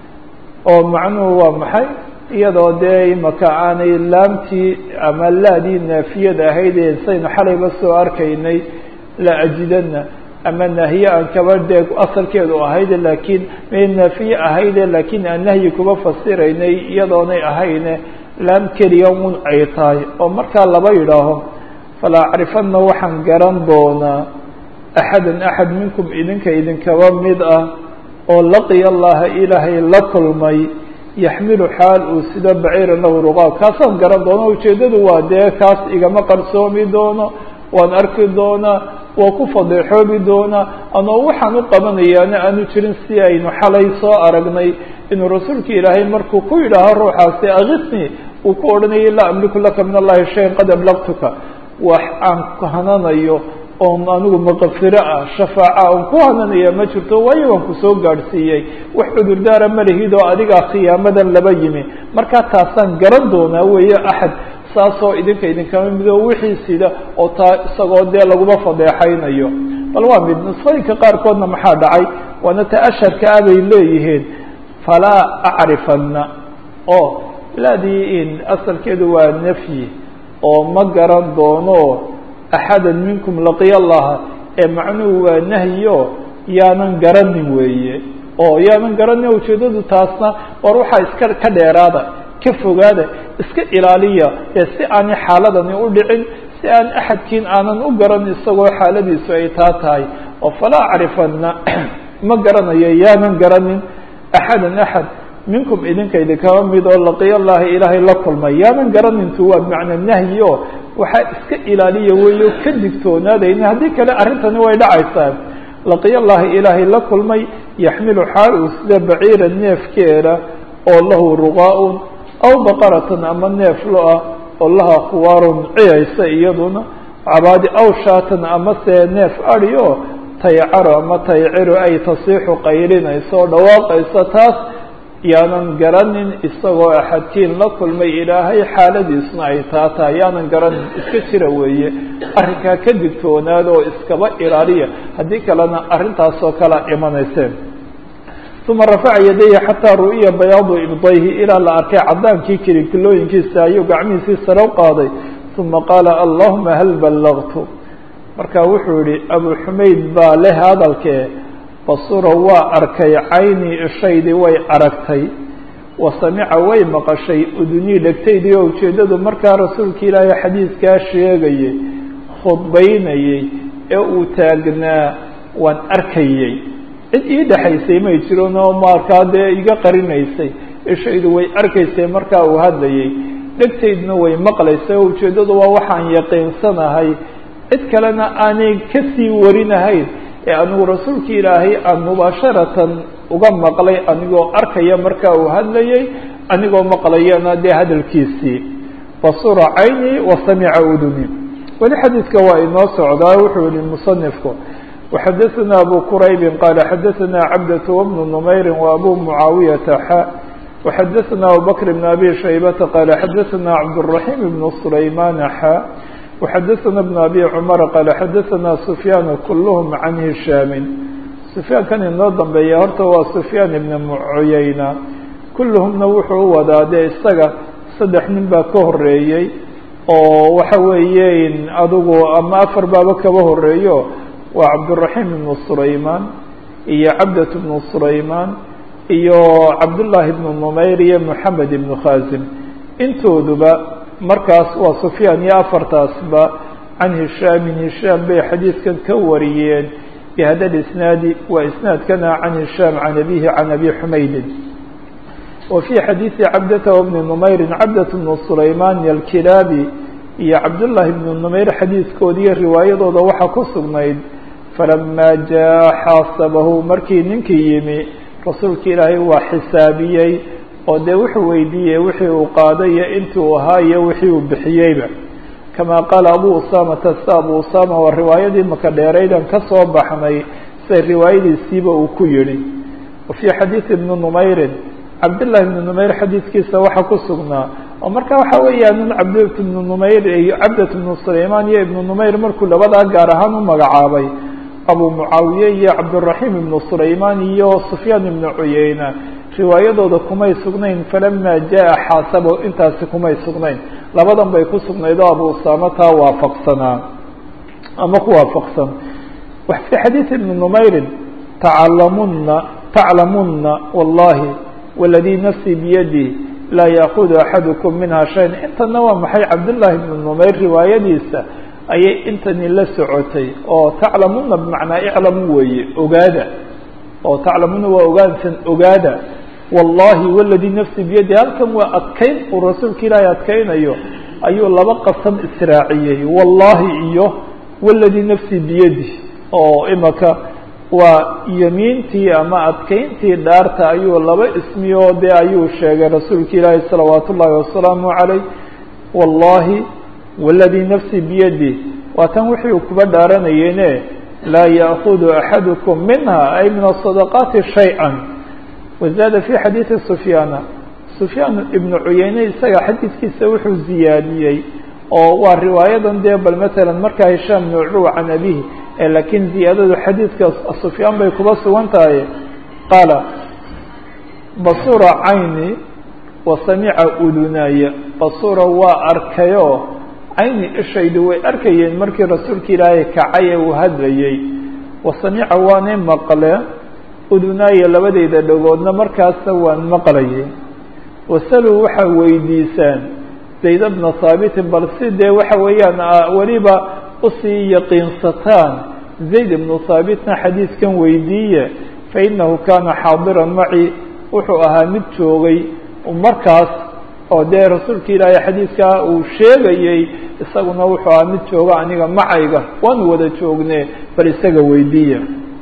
oo macnuhu waa maxay iyadoo dee imaka aanay laamtii ama laadii naafiyada ahayd ee saynu xalayba soo arkaynay la ajidana ama naahiye aan kaba dee asalkeedu ahayde laakiin may naafiye ahayde laakiin aan nahyi kuba fasiraynay iyadoonay ahayne laam keliya un ay tahay oo markaa laba yidhaaho fala acrifana waxaan garan doonaa axadan axad minkum idinka idinkaba mid ah oo laqiya allaha ilaahay la kulmay yaxmilu xaal uu sida baciira lahu ruqaa kaasaan garan doono ujeeddadu waa dee kaas igama qarsoomi doono waan arki doonaa waa ku fadeexoobi doonaa anoo waxaan u qabanayaana aanu jirin si aynu xalay soo aragnay inuu rasuulka ilaahay markuu ku yidhaaho ruuxaasi akisni uu ku odhanayay laa amliku laka min allahi shayan qad ablaqtuka wax aan ku hananayo oon anigu maqafiro ah shafaaca oon ku hananaya ma jirto waayo waan kusoo gaadhsiiyey wax cudurdaara ma lihid oo adigaa khiyaamadan laba yimi markaa taasaan garan doonaa weeye axad saasoo idinka idinkama mido wixii sida oo taa isagoo dee laguma fadeexaynayo bal waa mid nusqooyinka qaarkoodna maxaa dhacay waana ta asharka ah bay leeyihiin falaa acrifana oo laadii in asalkeedu waa nafyi oo ma garan doono axada minkum laqiya allaha ee macnuhu waa nahyo yaanan garanin weeye oo yaanan garanin ujeeddadu taasna war waxaa iska ka dheeraada ka fogaada iska ilaaliya ee si aanay xaaladani u dhicin si aan axadkiin aanan u garan isagoo xaaladiisu ay taa tahay oo falaa acrifana ma garanayo yaanan garanin axadan axad minkum idinka idinkaba mid oo laqiya allahi ilaahay la kulmay yaanan garanintu waa bimacna nahyi o waxaa iska ilaaliya weyo ka digtoonaadayna haddii kale arrintani way dhacaysaa laqiya llahi ilaahay la kulmay yaxmilu xaal uu sida baciira neefkeeda oo lahu ruqaa-un aw baqaratan ama neef lo-ah oo laha khuwaarun ciyaysa iyaduna cabaadi aw shaatan ama see neef adi oo taycaro ama tayciro ay tasiixu qaylinayso oo dhawaaqaysa taas yaanan garanin isagoo axadkiin la kulmay ilaahay xaaladiisna ay taa tahay yaanan garanin iska jira weeye arrinkaa ka digtoonaada oo iskaba ilaaliya haddii kalena arrintaasoo kalea imanayseen uma rafaca yadayhi xataa ru'iya bayaadu ibdayhi ilaa la arkay cadaankii kilikilooyinkiisa ayuu gacmihiisii sare u qaaday uma qaala allahuma hal ballagtu marka wuxuu yihi abu xumayd baa leh hadalkee basura waa arkay caynii ishaydii way aragtay wa samica way maqashay udunii dhegtaydii oo ujeeddadu markaa rasuulka ilaahay xadiidkaa sheegayay khudbaynayey ee uu taagnaa waan arkayey cid ii dhexaysay may jirin oo markaa dee iga qarinaysay ishaydu way arkaysay markaa uu hadlayay dhegtaydna way maqlaysay oo ujeeddadu waa waxaan yaqiinsanahay cid kalena aanay kasii warinahayn ee anigu rasuulka ilaahay aan mubaasharatan uga maqlay anigoo arkaya markaa uu hadlayay anigoo maqlayana dee hadalkiisii basura cayni wa samica uduni weli xadiidka waa inoo socdaa wuxuu yihi musanifku وxadaثna abu quraybi qaala xadaثna cabdة وbnu نmayri وabu mucaawiyaةa xa وxadaثna abubakr بn abi shaybata qaala xadaثna cabdالرaحيم بn سulaymana xa وxadaثna بن abi cmar qaala xadaثna sufyaan kulhm can hishaami sufyaankan inoo dambeeya horta waa sufyaan ibn cuyayna kulluhumna wuxuu u wadaa dee isaga saddex nin baa ka horeeyey oo waxa weeye adigu ama afar baaba kaba horeeyo waa cabdالرaحيم بn sulayman iyo cabdaة بn sulayman iyo cabdالlahi بn نmayr iyo mحamed ibn khazim intooduba markaas waa sufyaan iyo afartaasba can hishaamin hishaam bay xadiidkan ka wariyeen bihada isnaadi waa isnaadkana can hishaam can abihi can abi xumaydin wa fii xadiidi cabdata wbni numayrin cabdat bnu sulayman alkilaabi iyo cabdullaahi bnu numayr xadiidkoodiiyo riwaayadooda waxaa ku sugnayd falamaa jaa xaasabahu markii ninkii yimi rasuulka ilaahay waa xisaabiyey oo dee wuxuu weydiiyey wixii uu qaaday iyo intii uu ahaa iyo wixii uu bixiyeyba kamaa qaala abu usaamata sida abu usaama waa riwaayadii maka dheeraydan ka soo baxnay siday riwaayadiisiiba uu ku yidhi wa fii xadiidi ibni numayrin cabdillahi ibni numayr xadiidkiisa waxaa ku sugnaa oo marka waxa weeyaan in cabdat ibnu numayr iyo cabdat ibnu sulaymaan iyo ibnu numayr markuu labadaa gaar ahaan u magacaabay abu mucaawiye iyo cabdiraxiim ibnu sulaymaan iyo sufyaan ibnu cuyeyna riwaayadooda kumay sugnayn falama jaa xaasabo intaasi kumay sugnayn labadan bay ku sugnayd oo abu usaama taa waafaqsanaa ama ku waafaqsan fii xadiidi ibni numayrin taclamuna taclamuna wallahi waladii nafsii biyadi laa yaakudu axadukum minha shayan intana waa maxay cabdullaahi ibnu numayr riwaayadiisa ayay intani la socotay oo taclamuna bimacnaa iclamu weeye ogaada oo taclamuna waa ogaansan ogaada wallahi waladii nafsi biyadi halkan waa adkayn uu rasuulka ilaahay adkaynayo ayuu laba qasam israaciyey wallahi iyo waladii nafsi biyadi oo imaka waa yemiintii ama adkayntii dhaarta ayuu laba ismi oo dee ayuu sheegay rasuulka ilaahay salawaat ullaahi wasalaamu calayh wallahi waladii nafsi biyadi waa tan wixii uu kuba dhaaranayene laa yaakudu axadukum minha ay min asadaqaati shay-a wazaada fi xadiidi sufyaana sufyaan ibnu cuyeyne isaga xadiidkiisa wuxuu ziyaadiyey oo waa riwaayadan dee bal matalan markaa hishaam ibnu curwa can abihi laakiin ziyaadadu xadiidka sufyaan bay kuba sugan tahay qaala basura cayni wa samica udunaya basura waa arkayoo cayni ishaydu way arkayeen markii rasuulka ilaahay kacay ee uu hadlayey wa samica waanay maqle udunaaya labadeyda dhagoodna markaasa waan maqlayay wasaluu waxaa weydiisaan zayd bna haabitin bal si dee waxa weeyaan weliba usii yaqiinsataan zayd ibnu haabitna xadiidkan weydiiye fainahu kaana xaadiran maci wuxuu ahaa mid joogay markaas oo dee rasuulka ilaahay xadiidkaa uu sheegayey isaguna wuxuu aha mid jooga aniga macayga waanu wada joogne bal isaga weydiiya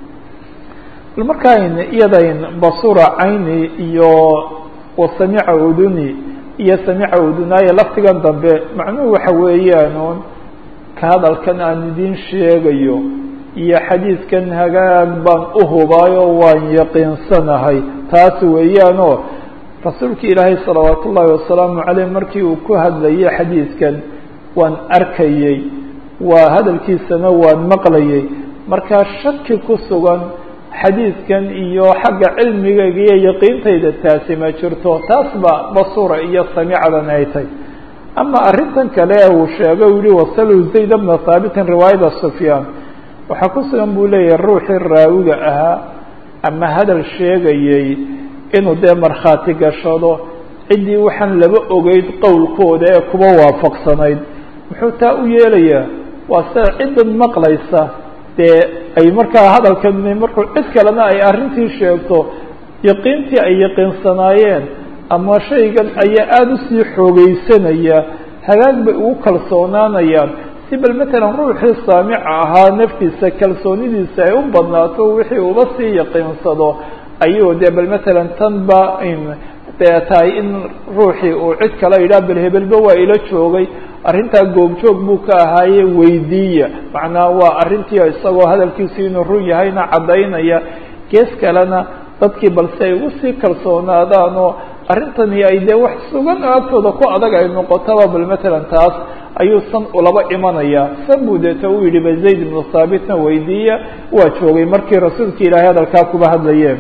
bal markaan iyadayn basura cayni iyo wasamica uduni iyo samica udunaaye laftigan dambe macnuhu waxa weeyaanuun ka hadalkan aan idin sheegayo iyo xadiidkan hagaag baan u hubaayo waan yaqiinsanahay taas weeyaanoo rasuulka ilaahay salawaat ullaahi wasalaamu caleyh markii uu ku hadlayay xadiidkan waan arkayey waa hadalkiisana waan maqlayay markaa shaki ku sugan xadiidkan iyo xagga cilmigayga iyo yaqiintayda taasi ma jirto taas ba basura iyo samicadan ay tay ama arrintan kale uu sheegay u yihi wasalu zayd bna haabitin riwaayada sufyaan waxaa ku sugan buu leeyahay ruuxii raawiga ahaa ama hadal sheegayey inuu dee markhaati gashado ciddii waxaan laba ogeyd qowlkooda ee kuba waafaqsanayd muxuu taa u yeelayaa waa sida ciddan maqlaysa dee ay markaa hadalkan markuu cid kalena ay arrintii sheegto yaqiintii ay yaqiinsanaayeen ama shaygan ayaa aada usii xoogeysanaya hagaag bay ugu kalsoonaanayaan si bal matalan ruuxii saamica ahaa naftiisa kalsoonidiisa ay u badnaato wixii uba sii yaqiinsado ayuu dee bal matalan tan ba dee tahay in ruuxii uu cid kale yidhaha bal hebelba waa ila joogay arrintaa goobjoog buu ka ahaaye weydiiya macnaa waa arrintii isagoo hadalkiisu inuu run yahayna caddaynaya gees kalena dadkii balse ay ugu sii kalsoonaadaan oo arrintani ay dee wax sugan agtooda ku adag ay noqotaba bal matalan taas ayuu san ulaba imanayaa san buu deeta u yidhi ba zayd ibnu thaabitna weydiiya waa joogay markii rasuulka ilaahay hadalkaa kuba hadlayeen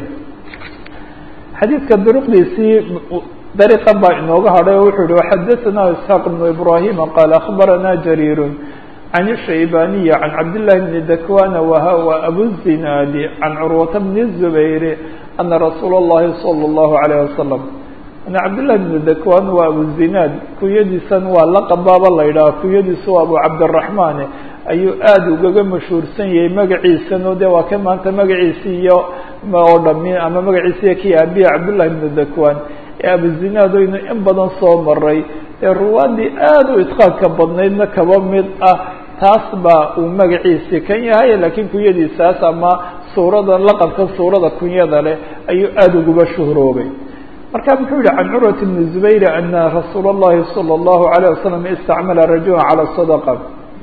xadiidka duruqdiisii dariiqan baa inooga hadhay oo wuxuu yihi xadaثna isxaaq بnu ibrahima qaala akhbarana jariir can الshaybaniyi can cabdillahi bni dakwana wahawa abuzinaadi can curwata bni الzubayr ana rasuula اllahi salى اllahu عalayه wasalam ana cabdillahi bni dakwan waa abuzinaad kunyadiisan waa laqabaaba la yidhaha kunyadiisu waa abu cabdiraxmaan ayuu aada ugaga mashhuursan yahay magaciisano de waa ka maanta magaciisi iyo oo dhami ama magaciisiiyo kii aabiya cabdullahi bnu dakwan ee abuzinaad oynu in badan soo maray ee ruwaadii aada u idqaanka badnaydna kaba mid ah taas baa uu magaciisi kan yahay laakiin kunyadiisaas ama suurada laqabka suurada kunyada leh ayuu aada uguba shuhroobay marka muxuu yihi can curwat bni zubayr ana rasuula اllahi salى اllahu alayه wasalam istacmala rajula calى sadaqa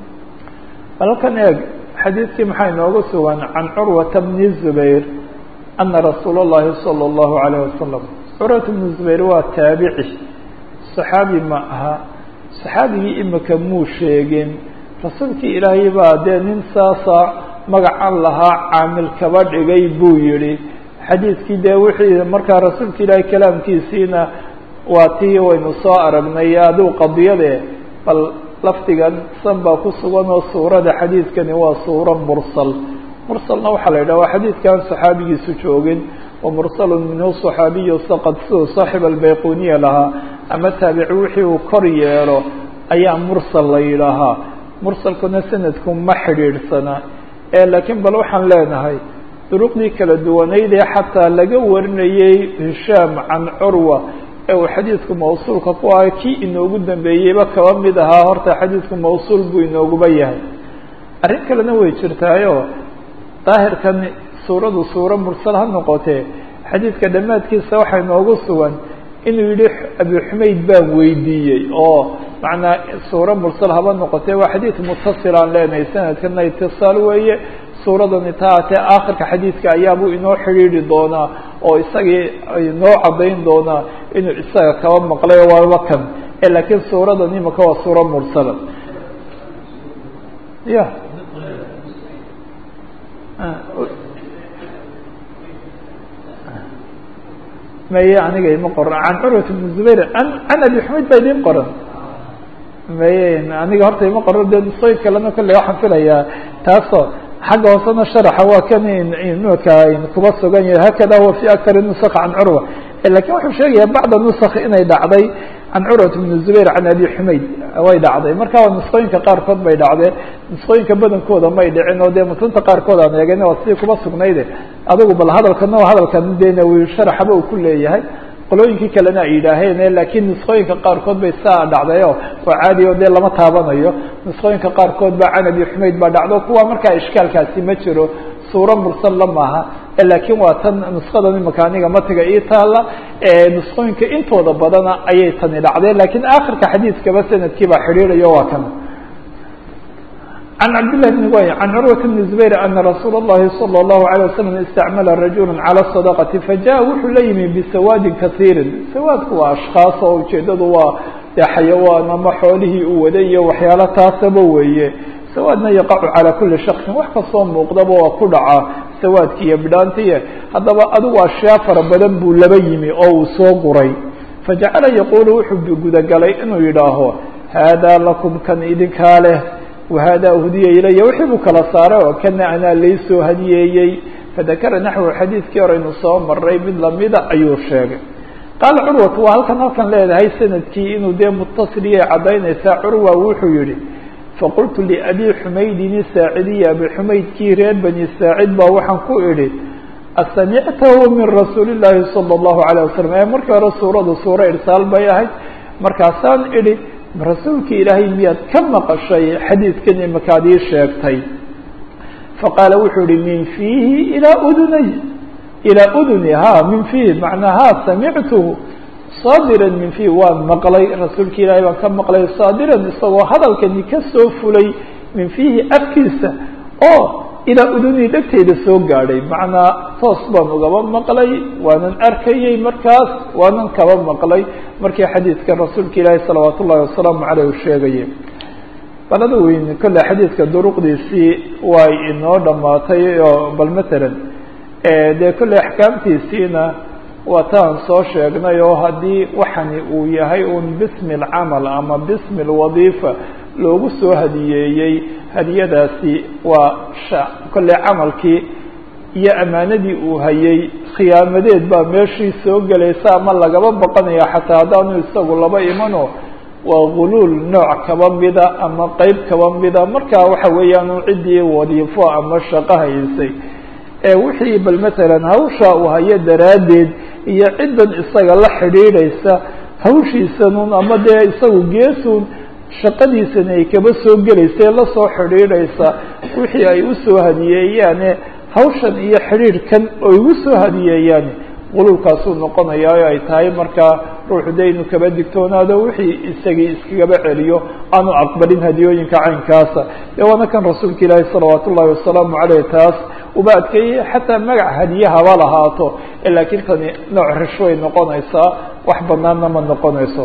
halkan eeg xadiidkii maxaa inooga sugan can curwata bni zubayr ana rasuula اllahi salى اllahu alayه wasalam curwat bni zubayr waa taabici saxaabi ma aha saxaabigii imika muu sheegin rasuulkii ilaahay baa dee nin saasa magacan lahaa caamil kaba dhigay buu yihi xadiidkii dee wixii markaa rasuulka ilaahay kalaamkiisiina waa tii waynu soo aragnay aduu qadiyade bal lafdigan san baa ku sugan oo suurada xadiidkani waa suuro mursal mursalna waxaa la yidhaha waa xadiidkan saxaabigiisu joogin wa mursalun minhu صaxaabiyu saqad siduu saaxib albayquniya lahaa ama taabici wixii uu kor yeelo ayaa mursal la yidhaahaa mursalkuna sanadku ma xidhiidhsana ee laakiin bal waxaan leenahay duruqdii kala duwanayd ee xataa laga warinayey hishaam can curwa ee uu xadiidku mawsuulka ku ahay kii inoogu dambeeyeyba kaba mid ahaa horta xadiidku mawsuul buu inooguba yahay arrin kalena way jirtaayo daahirkan suuradu suuro mursal ha noqotee xadiidka dhammaadkiisa waxaa inoogu sugan inuu yihi abi xumayd baan weydiiyey oo macnaa suuro mursal haba noqotee waa xadiid mutasil aan leenahay sanadkana itisaal weeye suuradani taatee aakhirka xadiidka ayaabuu inoo xidhiidhi doonaa oo isagii inoo caddayn doonaa inuu isaga kaba maqlay waaba kan e laakiin suuradan imika waa suuro mursala ya maye aniga ima qoran can curwat bn zubayr an can abi xumayd baa idin qoran maye aniga horta ima qoran de nusooyin kalena kolley waxaan filayaa taasoo xagga hoosena sharaxa waa kan imika kuba sugan yahay hakada huwa fi akari nusakh can curwa lakin wuxuu sheegaya bacda nusakh inay dhacday can curwat bn zubayr can abi xumayd way dhacday marka waa nusqooyinka qaarkood bay dhacdee nusqooyinka badankooda may dhicin oo dee mutunta qaarkood aan eegana waa sidii kuba sugnayde adigu bal hadalkana hadalkan de nawi sharaxaba uu ku leeyahay qolooyinkii kalena ay yidhaaheen laakiin nusqooyinka qaarkood bay saa dhacdayo oo caadi o dee lama taabanayo nusqooyinka qaarkood baa can abi xumayd baa dhacdo kuwa markaa ishkaalkaasi ma jiro suuro mursalla maaha laakiin waa tan nusqadan imaka aniga matiga ii taala nusqooyinka intooda badana ayay tani dhacdeen lakiin akhirka xadiiskaba sanadkii baa xidhiidhayo waa kan عن cبد لله بن y عن cروة بن زبير أن رsuuل اللhi صلى الله عليه وسلم استعمل رaجuلا على الصدقة فجاء wuxuu la yimi بسواد kaثيiri سوادku waa أشhخاaص oo ujeedadu waa de xayawaan ama xoolihii uu waday iyo waxyaalo taasaba weeye سوادna يقع عalى كuلi شhخصi wax kastoo muuqdaba waa ku dhaca سوادki iyo bidhaantiye haddaba adigu أشhyaa fara badan buu laba yimi oo uu soo guray فaجaعلa يقuل wuxuu gudagalay inuu yidhaaho hذا لكم kan idinkaa leh whada hudiya ilaya wixii buu kala saaray oo kana anaa laysoo hadiyeeyey fadakara naxwu xadiidkii horeynu soo maray mid lamida ayuu sheegay qaala curwatu waa halkan halkan leedahay sanadkii inuu dee mutasiliyay caddaynaysaa curwa wuxuu yihi faqultu liabi xumaydin isaacidiya abi xumaydkii reer bani saacid baa waxaan ku idhi asamictahu min rasuuli llaahi salى اllahu alيه wasalam ee markii hore suuradu suuro irsaal bay ahayd markaasaan idhi rasuulki ilaahay miyaad ka maqashay xadiidkan imakaad ii sheegtay faqaala wuxuu ihi min fiihi ilaa udunay ilaa uduni ha min fiihi macnaa ha samictuhu saadiran min fiihi waan maqlay rasuulki ilaahay baan ka maqlay saadiran isagoo hadalkani ka soo fulay min fiihi afkiisa oo ilaa udunii dhegteyda soo gaadhay macnaa toos baan ugaba maqlay waanan arkayey markaas waanan kaba maqlay markii xadiidka rasuulka ilaahi salawaat ullahi wasalaamu caleyh uu sheegayay balada weyn kolle xadiidka duruqdiisii way inoo dhamaatay oo bal matalan dee kolley axkaamtiisiina waa taan soo sheegnay oo haddii waxani uu yahay un bismi alcamal ama bismi alwadiifa loogu soo hadiyeeyey hadiyadaasi waa kolley camalkii iyo ammaanadii uu hayay khiyaamadeed baa meeshii soo gelaysa ama lagaba baqanaya xataa haddaanu isagu laba imano waa guluul nooc kaba mida ama qeyb kaba mida markaa waxa weeyaan ciddii wadiifo ama shaqo haysay ee wixii bal matalan hawsha uu hayo daraaddeed iyo ciddan isaga la xidhiidhaysa hawshiisanun ama dee isagu geesun shaqadiisani ay kaba soo gelaysa la soo xidhiidhaysa wixii ay usoo hadiyeeyaane hawshan iyo xidhiidhkan oo igu soo hadiyeeyaan quluulkaasuu noqonayaa oo ay tahay markaa ruuxu de inuu kaba digtoonaado wixii isagii iskagaba celiyo aanu aqbalin hadiyooyinka caynkaasa dee waana kan rasuulka ilaahi salawaat ullahi wasalaamu caleyh taas uba adkeeyey xataa magac hadiye haba lahaato laakiin tani nooc rishway noqonaysaa wax banaanna ma noqonayso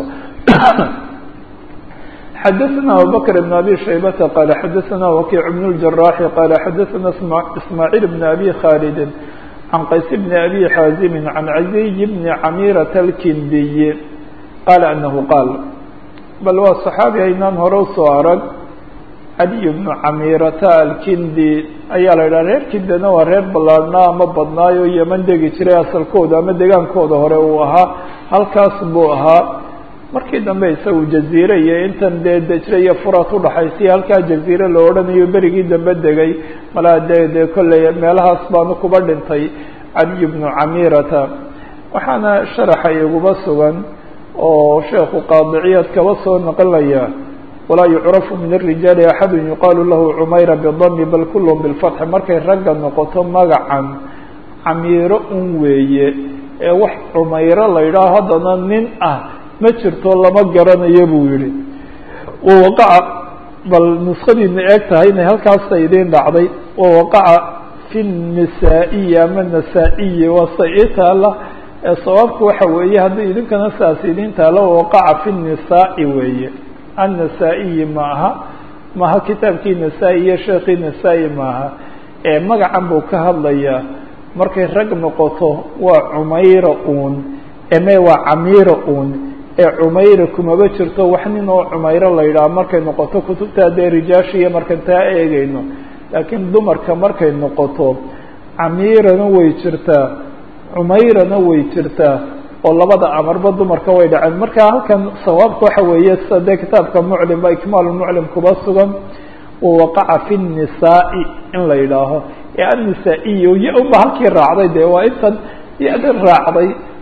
xadaثna abubakr بn abi shaybata qala xadaثna wakiic bn اljaraxi qala xadaثna ismaaciil bn abi khalidi can qays bn abi xaazimi can caziy bni camirata alkindiyi qaala anahu qaal bal waa صaxaabi aynaan hore usoo arag cadiy bnu camirata alkindi ayaa la yidhaha reer kindana waa reer ballaarhnaa ama badnaayo yeman degi jiray asalkooda ama degaankooda hore uu ahaa halkaas buu ahaa markii dambe isagu jaziire iyo intan dee dejre iyo furat udhaxaysiya halkaa jaziire la odhanayo berigii dambe degay malaa dee dee kolley meelahaas baanu kuba dhintay caliy bnu camirata waxaana sharaxa iguba sugan oo sheekhu qaadiciyaad kaba soo naqlinaya walaa yucrafu min الrijaali axadu yuqaalu lahu cumayra bidami bal kulhm bilfatxi markay ragga noqoto magacan camiiro un weeye ee wax cumayro la yidhaho haddana nin ah ma jirto lama garanayo buu yihi wawaqaca bal nuskadiina eeg tahay inay halkaasa idiin dhacday wawaqaca fi nisaa-iyi ama nasaa-iyi waa sa ii taala sawaabku waxa weeye haddii idinkana saas idiin taalo wawaqaca fi nisaa-i weeye annasaa-iyi ma aha maaha kitaabkii nasaa-i iyo sheekii nasaa-i maaha ee magacan buu ka hadlayaa markay rag noqoto waa cumayra uun eme waa camiira uun ee cumayra kumaba jirto wax nin oo cumayro la yidhaha markay noqoto kutubta dee rijaasha iyo markan taa eegeyno laakiin dumarka markay noqoto camiirana way jirtaa cumayrana way jirtaa oo labada amarba dumarka way dhaceen marka halkan sawaabka waxa weeye sida dee kitaabka muclim ba ikmaal muclim kuba sugan wawaqaca fi nisaa-i in la yidhaaho ee annisaa-iyo ya unba halkii raacday dee waa intan ya-dan raacday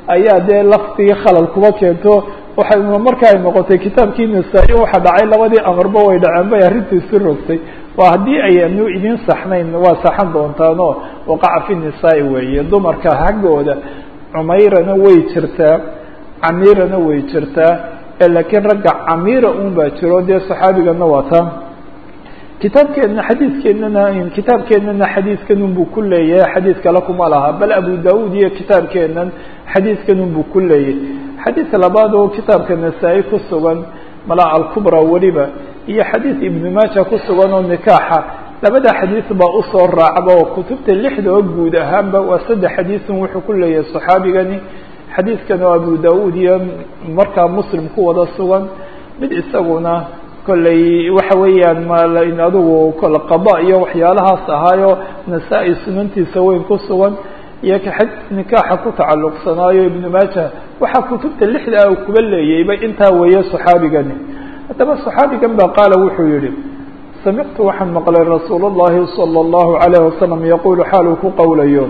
ayaa dee lafdigii khalal kuba keento waxay marka ay noqotay kitaabkii nasaa-i waxa dhacay labadii amarba way dhaceen bay arrintu isu rogtay waa haddii ayanu idin saxnayn waa saxan doontaanoo waqaca fi nisaa-i weeye dumarka haggooda cumayrana way jirtaa camiirana way jirtaa laakiin ragga camiira un baa jiro dee saxaabigana waa taa kitaabkeedna xadiidkeennana kitaabkeennana xadiidkanun buu ku leeyahay xadiid kale kuma laha bal abu daud iyo kitaabkeennan xadiidkanun buu ku leeyahay xadiidka labaad oo kitaabka nasaa-i ku sugan mala alkubra weliba iyo xadiid ibnu maaja ku sugan oo nikaaxa labada xadiid baa usoo raacba oo kutubta lixda oo guud ahaanba waa saddex xadiidun wuxuu ku leeyahay saxaabigani xadiidkan oo abu daud iyo markaa muslim ku wada sugan mid isaguna kolley waxa weeyaan mal adigu kole qada iyo waxyaalahaas ahaayo nasaa-i sunantiisa weyn ku sugan iyo xadiis nikaaxa ku tacalluqsanaayo ibnu maaja waxaa kutubta lixda ah kuba leeyayba intaa weeye saxaabigani haddaba saxaabigan ba qaala wuxuu yihi samictu waxaan maqlay rasuul اllahi salى اllahu alayh wasalam yaqulu xaaluu ku qowlayo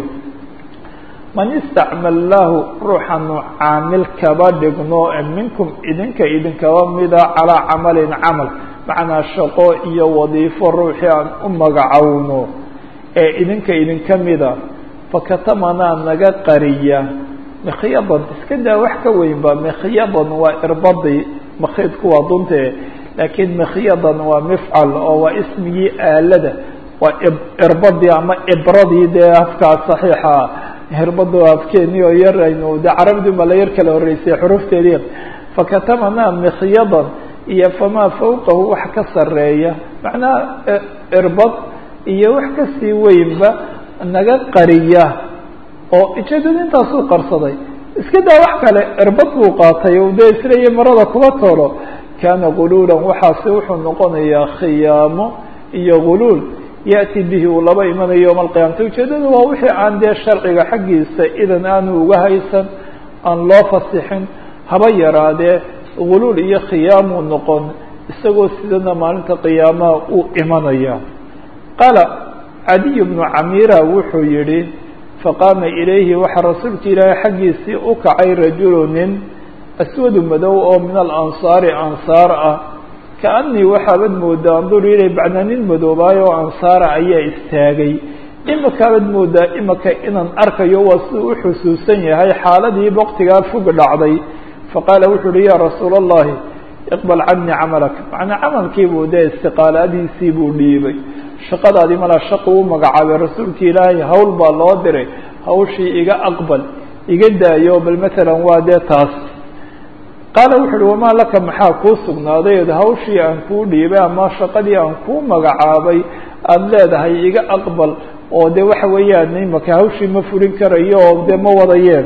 man istacmallahu ruuxanu caamil kaba dhigno minkum idinka idinkaba mida calaa camalin camal macnaa shaqo iyo wadiifo ruuxii aan u magacowno ee idinka idinka mida fakatamanaa naga qariya mikhyadan iska daa wax ka weynba mikhyadan waa irbadii makhiidku waa duntee laakiin mikhyadan waa mifcal oo waa ismigii aalada waa irbadii ama ibradii dee afkaa saxiixa hirbada afkeeni oo yar aynu de carabdi ba la yar kala horeysay xurufteedii fakatamanaa mikhyadan iyo famaa fawqahu wax ka sareeya macnaha irbad iyo wax kasii weynba naga qariya oo ujeedada intaasuu qarsaday iska daa wax kale irbad buu qaatay o dee isleeya marada kuba tolo kaana guluulan waxaasi wuxuu noqonayaa khiyaamo iyo guluul yأti bihi uu laba imanayo yowma alqiyamata ujeedadu waa wixii aan dee sharciga xaggiisa idan aanu uga haysan aan loo fasixin haba yaraadee guluul iyo khiyaamuu noqon isagoo sidana maalinta qiyaamaha uu imanaya qaala cadiy bnu camira wuxuu yihi faqaama ilayhi waxaa rasuulka ilaahay xaggiisii u kacay rajulu nin aswadu madow oo min alansaari ansaar ah kaanii waxaabad moodaa andur ilay bacnaa nin madoobaayo oo ansaara ayaa istaagay imakaabad moodaa imaka inaan arkayo waa siduu u xusuusan yahay xaaladii waktigaa fog dhacday faqaala wuxuu uhi ya rasuula allahi iqbal canii camalak macnaa camalkiibuu dee istiqaaladiisii buu dhiibay shaqadaadii malaa shaqu u magacaabay rasuulki ilaahay hawl baa loo diray hawshii iga aqbal iga daayo bal matalan waa dee taas qaala wuxu uhi wamaa laka maxaa kuu sugnaaday od hawshii aan kuu dhiibay ama shaqadii aan kuu magacaabay aada leedahay iga aqbal oo de waxa weeyaan imaka hawshii ma fulin karayo oo dee ma wadayeen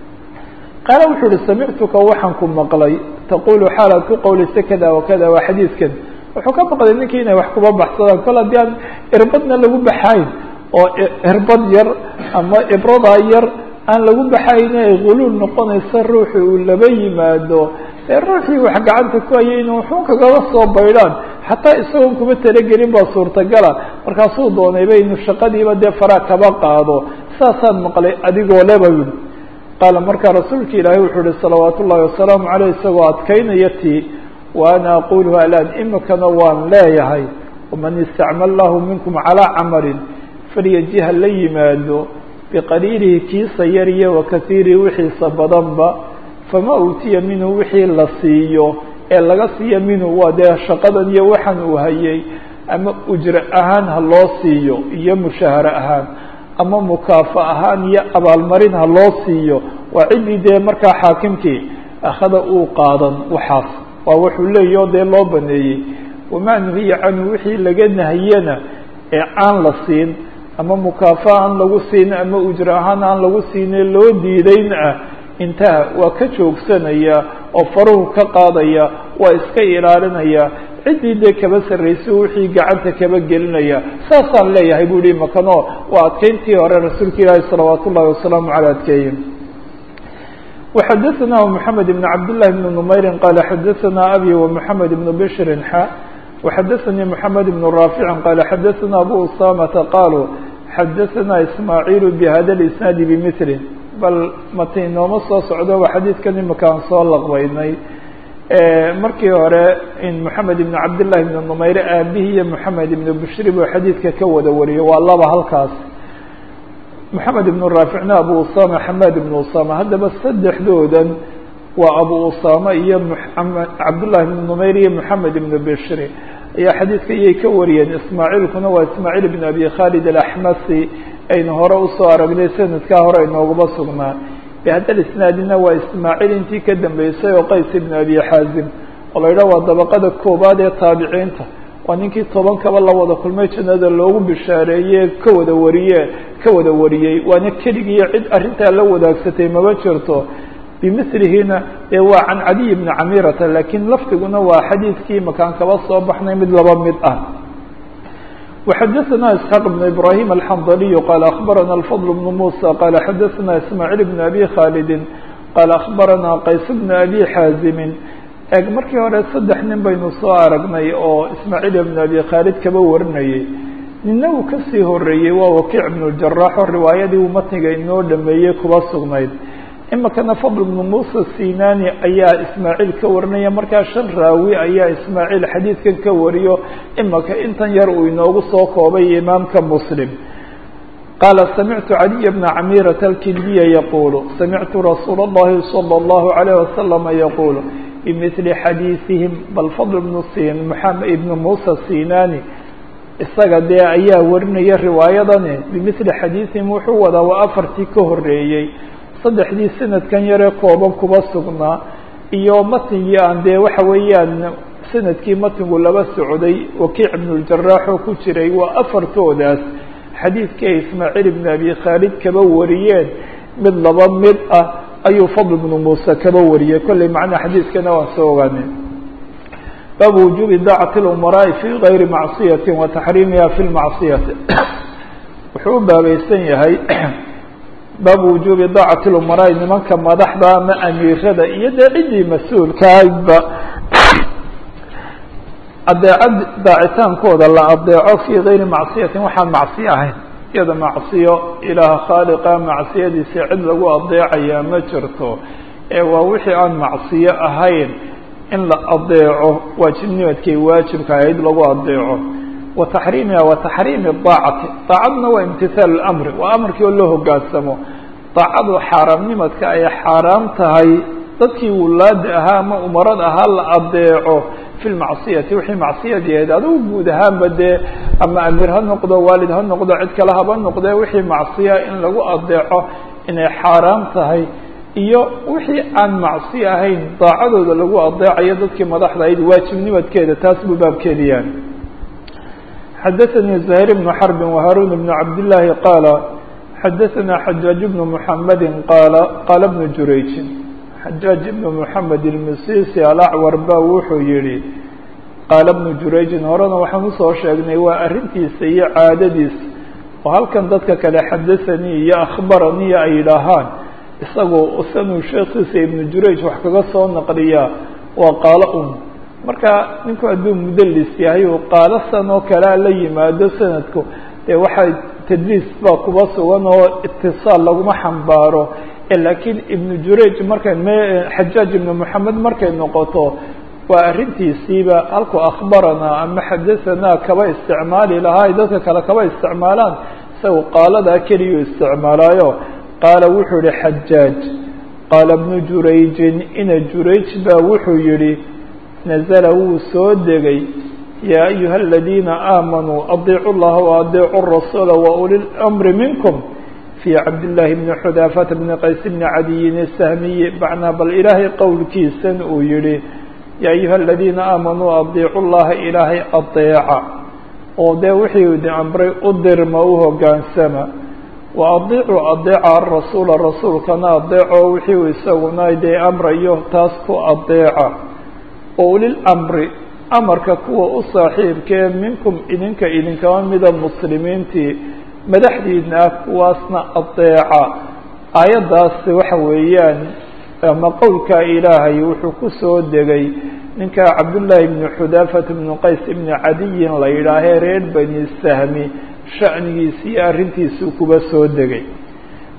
qaala wuxuu uhi samictuka waxaan ku maqlay taqulu xaalaad ku qowlaysa kada wakada waa xadiidkan wuxuu ka maqlay ninkii inay wax kuba baxsadaan kol haddii aan irbadna lagu baxayn oo irbad yar ama ibradaa yar aan lagu baxayne ay guluul noqonaysa ruuxi uu laba yimaado ee ruuxii wax gacanta ku hayay inu wuxuu kagaba soo baydhaan xataa isagoon kuma talagelin baa suurtagala markaasuu doonayba inu shaqadiiba dee faraa kaba qaado saasaan maqlay adigoo leba yidhi qaala markaa rasuulka ilaahay wuxuu uhi salawaat ullahi wasalaamu caleyh isagoo adkaynaya tii wa ana aquluhu alaan imikana waan leeyahay waman istacmal lahu minkum calaa camalin falyajiha la yimaado biqaliilihi kiisa yar iyo wakasiirihi wixiisa badanba fama uutiya minhu wixii la siiyo ee laga siiya minhu waa dee shaqadan iyo waxaan uu hayay ama ujre ahaan ha loo siiyo iyo mushaahare ahaan ama mukaafa ahaan iyo abaalmarin ha loo siiyo waa ciddii dee markaa xaakimkii akhada uu qaadan waxaas waa wuxuu leeyahi oo dee loo baneeyey wamaa nuhiya canhu wixii laga nahiyana ee aan la siin ama mukaafa aan lagu siin ama ujre ahaan aan lagu siine loo diidayn ah intaha waa ka joogsanaya oo faruhu ka qaadaya waa iska ilaalinaya ciddii dee kaba sarraysa wixii gacanta kaba gelinaya saasaan leeyahay bu hi makano waa adkeyntii hore rasuulka ilaahi salawaat ullahi wasalaamu caley adkeeye وxadثna محamed بن cabd للhi بن نmayri qال xadثna abي ومحamed بن bشhri xa وxadثnii محamed بن رافع qال xadثna abu usamةa qalوا xadثna ismاعيل بhda الاسناad بmثl bal mati inooma soo socdo waa xadiidkan imika aan soo laqbaynay markii hore in moxamed ibn cabdillahi ibn numayre aabihii iyo moxamed ibn bushri buu xadiidka ka wada wariyo waa laba halkaas moxamed ibn raaficna abu usama xamaad ibn usama haddaba saddexdoodan waa abu usama iyo md cabdullahi ibn numayr iyo moxamed ibn bishri ayaa xadiidka iyay ka wariyeen ismaaciilkuna waa ismaaciil ibn abi khalid alaxmasi aynu hore usoo aragnay sanadkaa hore inooguma sugnaa bihada isnaadina waa ismaaciil intii ka dambeysay oo qays ibn abi xaazim oo la yidhaha waa dabaqada koobaad ee taabiciinta waa ninkii tobankaba la wada kulmay jannada loogu bishaareeye ka wada wariye ka wada wariyey waana keligiiyo cid arrintaa la wadaagsatay maba jirto bimilihina ee waa can cadiy bni camirata lakiin lafdiguna waa xadiidkii makaan kaba soo baxnay mid laba mid ah وxadثna isحاq بن ibrahim الxandliy qال aخbarana الفضل بن muسى qال xadثna ismاعيل بن abi khاldi qال aخbarana qays بن abi xاazimi eg markii hore saddex nin baynu soo aragnay oo ismaaعيل بن abi khaalid kaba warinayay nina uu kasii horeeyey waa wakiic بن الجarax oo riwaayadii uu matniga inoo dhameeyey kuba sugnayd imikana fadl bnu musa sinani ayaa ismaaciil ka warinaya markaa shan raawi ayaa ismaaciil xadiidkan ka wariyo imika intan yar uu inoogu soo koobay imaamka muslim qaala samictu caliya bna camirata alkindiya yaqulu samictu rasuula اllahi salى اllahu عalayh wasalama yaqulu bimili xadiisihim bal fadl bnu sin mxamed ibnu musa sinani isaga dee ayaa warinaya riwaayadani bimili xadiisihim wuxuu wadaa waa afartii ka horeeyey saddexdii sanadkan yaree kooban kuba sugnaa iyo matnigii aan dee waxa weeyaan sanadkii matnigu laba socday wakiic ibnuljarax oo ku jiray waa afartoodaas xadiidkii ismaaciil ibn abi khaalid kaba wariyeen mid laba mid ah ayuu fadl ibnu muuse kaba wariyey kolley macnaa xadiidkana waan soo ogaanay baabu wujuubi daacati اlumaraa'i fi gayri macsiyati wa taxriimiha fi lmacsiyati wuxuu u baabaysan yahay baabu wujuubi daacati lumaraai nimanka madaxda ama amiirada iyo dee ciddii mas-uulkaaba adeecad daacitaankooda la adeeco fii gayri macsiyatin waxaan macsiyo ahayn iyada macsiyo ilaah khaaliqa macsiyadiisa cid lagu adeecayaa ma jirto ee waa wixii aan macsiyo ahayn in la adeeco waajibnimadkay waajibka ahayd lagu adeeco wa taxriimiha wa taxriimi daacati daacadna waa imtihaalu lamri waa amarkii oo loo hogaansamo daacadu xaaraamnimadka ay xaaraam tahay dadkii wulaada ahaa ama umarad ahaa la adeeco fi lmacsiyati wixii macsiyadiahayd adigu guud ahaanba dee ama amiir ha noqdo waalid ha noqdo cid kale haba noqdee wixii macsiya in lagu adeeco inay xaaraam tahay iyo wixii aan macsi ahayn daacadooda lagu adeecayo dadkii madaxda ahayd waajibnimadkeeda taas buu baabkeediyaan xadaثnي زهير بن حرب وهاrون بن عبد اللahi qاaل xadaثna حجاaج بن محمد qاaل qاaل بن jurayج xajاaج بن محamed الmisisi alacwar ba wuxuu yihi qaala بن jurayجin horena waxaan usoo sheegnay waa arintiisa iyo caadadiisa oo halkan dadka kale xadaثanii iyo akhbaranii ay yidhaahaan isagoo sanuu sheekiisa iبن jurayج wax kaga soo naqliyaa waa qaalo un marka ninku hadduu mudlis yahay uu qaalo san oo kalea la yimaado sanadku dee waxaa tadliis baa kuba sugan oo itiصaal laguma xambaaro lakiin ibnu jurayj markay m xajaaj ibnu moxamed markay noqoto waa arrintiisiiba halku akhbaranaa ama xadahanaa kaba isticmaali lahaa ay dadka kale kaba isticmaalaan isaga qaaladaa keliyuu isticmaalaayo qaala wuxuu yihi xajaaj qaala bnu jurayjin ina jurayj baa wuxuu yihi nazla wuu soo degay yaa ayuha aladiina aamanuu adiicu llaha waadiicu rasuula wauli lmri minkum fii cabdillaahi bni xudaafata bni qays bni cadiyin isahmiyi macnaa bal ilaahay qowlkiisan uu yihi yaa ayuha aladiina aamanuu adiicu llaha ilaahay adeeca oo dee wixii idin amray u dirma u hogaansama wa adiicuu adeeca arasuula rasuulkana adeeco wixii uu isaguna dee amrayo taas ku adeeca ulilmri amarka kuwa u saaxiibkee minkum idinka idinkama mida muslimiintii madaxdiina ah kuwaasna adeeca aayaddaasi waxa weeyaan ama qowlkaa ilaahay wuxuu ku soo degay ninka cabdullaahi bni xudaafata bni qays ibni cadiyin la yidhaahee reer bani sahmi sha'nigiisi iyo arrintiisuu kuba soo degay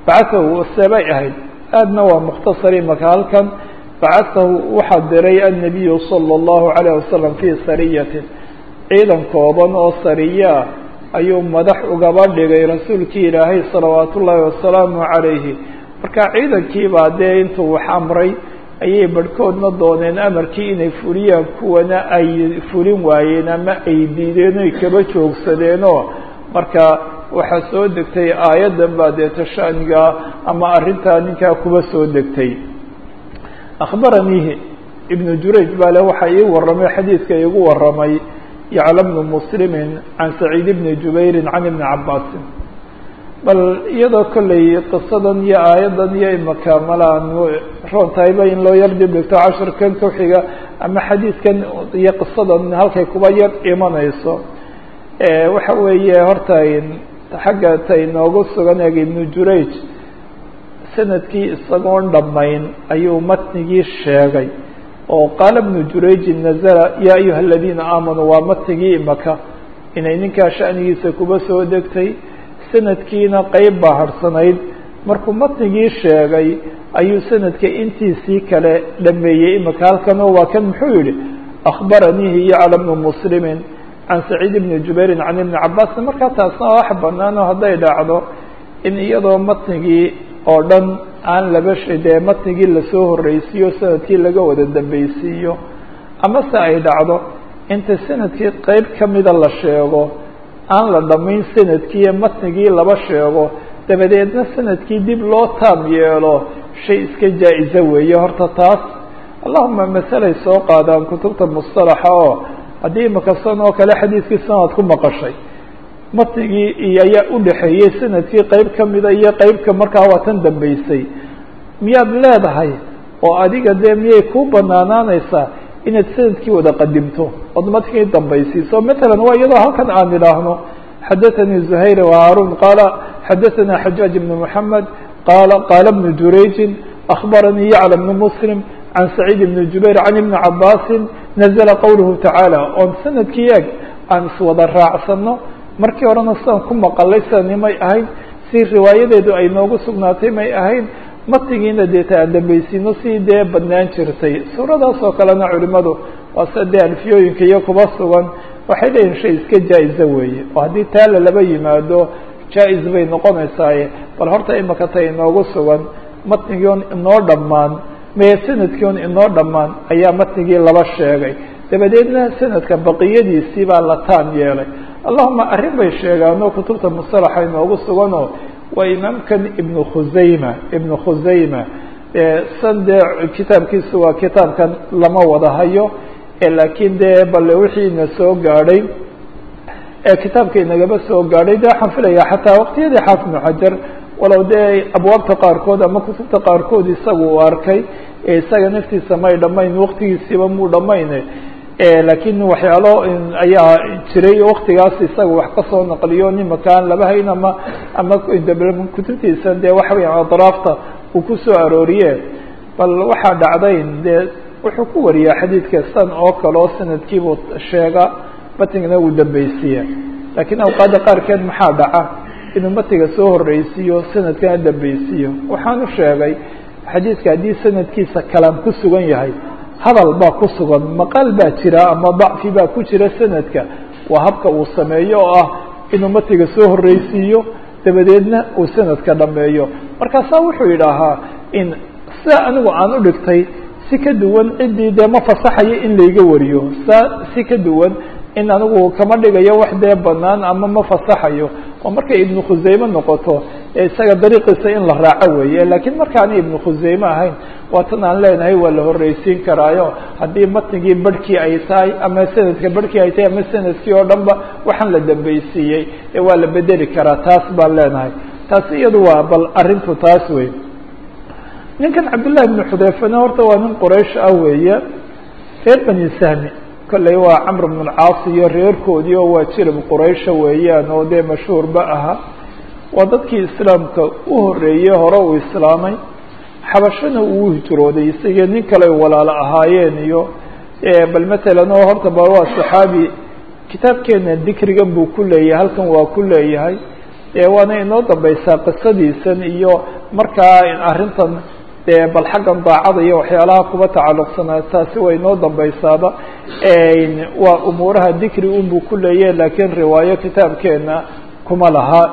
bacatahu seebay ahayd aadna waa mukhtasar imaka halkan bacatahu waxaa diray annabiyu sala allahu calayh wasalam fii sariyatin ciidan kooban oo sariyaa ayuu madax ugaba dhigay rasuulkii ilaahay salawaat ullaahi wasalaamu calayhi marka ciidankiibaa dee intuu wax amray ayay barhkoodna dooneen amarkii inay fuliyaan kuwana ay fulin waayeen ama ay diideen oy kaba joogsadeenoo marka waxaa soo degtay aayaddan baa dee tashaaniga ama arrintaa ninkaa kuba soo degtay akhbaraniihi ibnu jurayj baa le waxaa ii warramay xadiidka iigu warramay yacla bnu muslimin can saciid bni jubayrin can ibni cabaasin bal iyadoo kolley qisadan iyo aayaddan iyo imaka malaan roon tahayba in loo yar dib dhigto cashirkan ku xiga ama xadiidkan iyo qisadan halkay kuba yar imanayso waxa weeye horta xagga ta inoogu sugan eeg ibnu jurayj sanadkii isagoon dhammayn ayuu matnigii sheegay oo qaala ibnu jurayjin nazala yaa ayuha aladiina aamanuu waa matnigii imaka inay ninkaa sha'nigiisa kuba soo degtay sanadkiina qeyb baa harhsanayd markuu matnigii sheegay ayuu sanadka intiisii kale dhameeyey imaka halkanoo waa kan muxuu yihi akhbaraniihi yacla bnu muslimin can saciid bni jubayrin can ibni cabaasin markaa taasna wax banaano hadday dhacdo in iyadoo matnigii oo dhan aan laba dee matnigii lasoo horreysiiyo sanadkii laga wada dambeysiiyo amase ay dhacdo inta sanadkii qeyb kamida la sheego aan la dhammayn sanadkiiyo matnigii laba sheego dabadeedna sanadkii dib loo taam yeelo shay iska jaa-iso weeye horta taas allahuma masalay soo qaadaan kutubta mustalaxa oo haddii imaka san oo kale xadiidkii sanad ku maqashay matnigii iyo ayaa udhaxeeyey sanadkii qeyb kamida iyo qeybka markaa waa tan dambeysay miyaad leedahay oo adiga dee miyay kuu banaanaanaysaa inaad sanadkii wada qadimto ood matnigii dambaysiiso matalan waa iyadoo halkan aan idhaahno xadaثanii زuhayr وhaarun qaala xadaثana xajaaج ibn mحamed qaala qaala bnu jurayjin akhbaranii yacla bnu muslim can saciid ibni jubayr can ibni cabaasin nazla qowluhu tacaala oon sanadkii eeg aan iswada raacsano markii horena sidaan ku maqalay sidani may ahayn si riwaayadeedu ay noogu sugnaatay may ahayn matigiina deeta aan dambaysiino si dee badnaan jirtay suuradaas oo kalena culimadu waa sida dee alfiyooyinka iyo kuba sugan waxay leeyihin shay iska jaa-iza weeye oo haddii taala laba yimaado jaa-is bay noqonaysaaye bal horta imaka ta inoogu sugan matnigii on inoo dhammaan mee sanadkii on inoo dhammaan ayaa matnigii laba sheegay dabadeedna sanadka baqiyadiisii baa la taam yeelay allahuma arrin bay sheegaanoo kutubta musalaxa inoogu suganoo waa imaamkan ibnu khusayma ibnu khusayma san dee kitaabkiisu waa kitaabkan lama wada hayo laakiin dee bale wixii ina soo gaadhay kitaabka inagaba soo gaadhay de waxaan filayaa xataa waqtiyadii xaafid ibnu xajar walow dee abwaabta qaarkood ama kutubta qaarkood isaga uu arkay isaga naftiisa may dhamayn waqtigiisiiba muu dhamayne laakiin waxyaalo ayaa jiray waktigaas isaga wax kasoo naqliyo nimakaan laba hayn ama ama kutubtiisa dee waxa weya adraafta uu kusoo arooriye bal waxaa dhacdayn dee wuxuu ku wariyaa xadiidka san oo kale oo sanadkiibuu sheega matigna uu dambeysiiya laakiin awqaada qaarkeed maxaa dhaca inuu matiga soo horreysiiyo sanadkana dambeysiiyo waxaanu sheegay xadiidka haddii sanadkiisa kalaam ku sugan yahay hadal baa ku sugan maqal baa jira ama dacfi baa ku jira sanadka waa habka uu sameeyo oo ah inuu matiga soo horreysiiyo dabadeedna uu sanadka dhameeyo markaasaa wuxuu yidhaahaa in sida anigu aan u dhigtay si ka duwan ciddii dee ma fasaxayo in layga wariyo saa si ka duwan in anigu kama dhigayo wax dee banaan ama ma fasaxayo oo markay ibnu khusayme noqoto ee isaga dariiqiisa in la raaco weeye laakiin markaani ibnu khusayme ahayn waa tan aan leenahay waa la horreysiin karaayo haddii matnigii barhkii ay tahay ama sanadka barhkii ay tahay ama sanadkii oo dhan ba waxaan la dambeysiiyey ee waa la bedeli karaa taas baan leenahay taasi iyadu waa bal arrintu taas wey ninkan cabdillahi ibnu xudeyfana horta waa nin quraysh ah weeye reer bani sahmi kolley waa camr bn alcaas iyo reerkoodii oo waa jirib quraysha weeyaan oo dee mashhuurba aha waa dadkii islaamka u horreeyey hore uu islaamay xabashana uu hijrooday isagii nin kale walaalo ahaayeen iyo bal matalan oo horta ba waa saxaabi kitaabkeena dikrigan buu ku leeyahay halkan waa ku leeyahay waana inoo dambeysaa qisadiisan iyo markaa arrintan dee bal xaggan daacada iyo waxyaalaha kuba tacalluqsanaa taasi way inoo dambeysaaba waa umuuraha dikri unbuu ku leeyahy laakiin riwaayo kitaabkeena kuma laha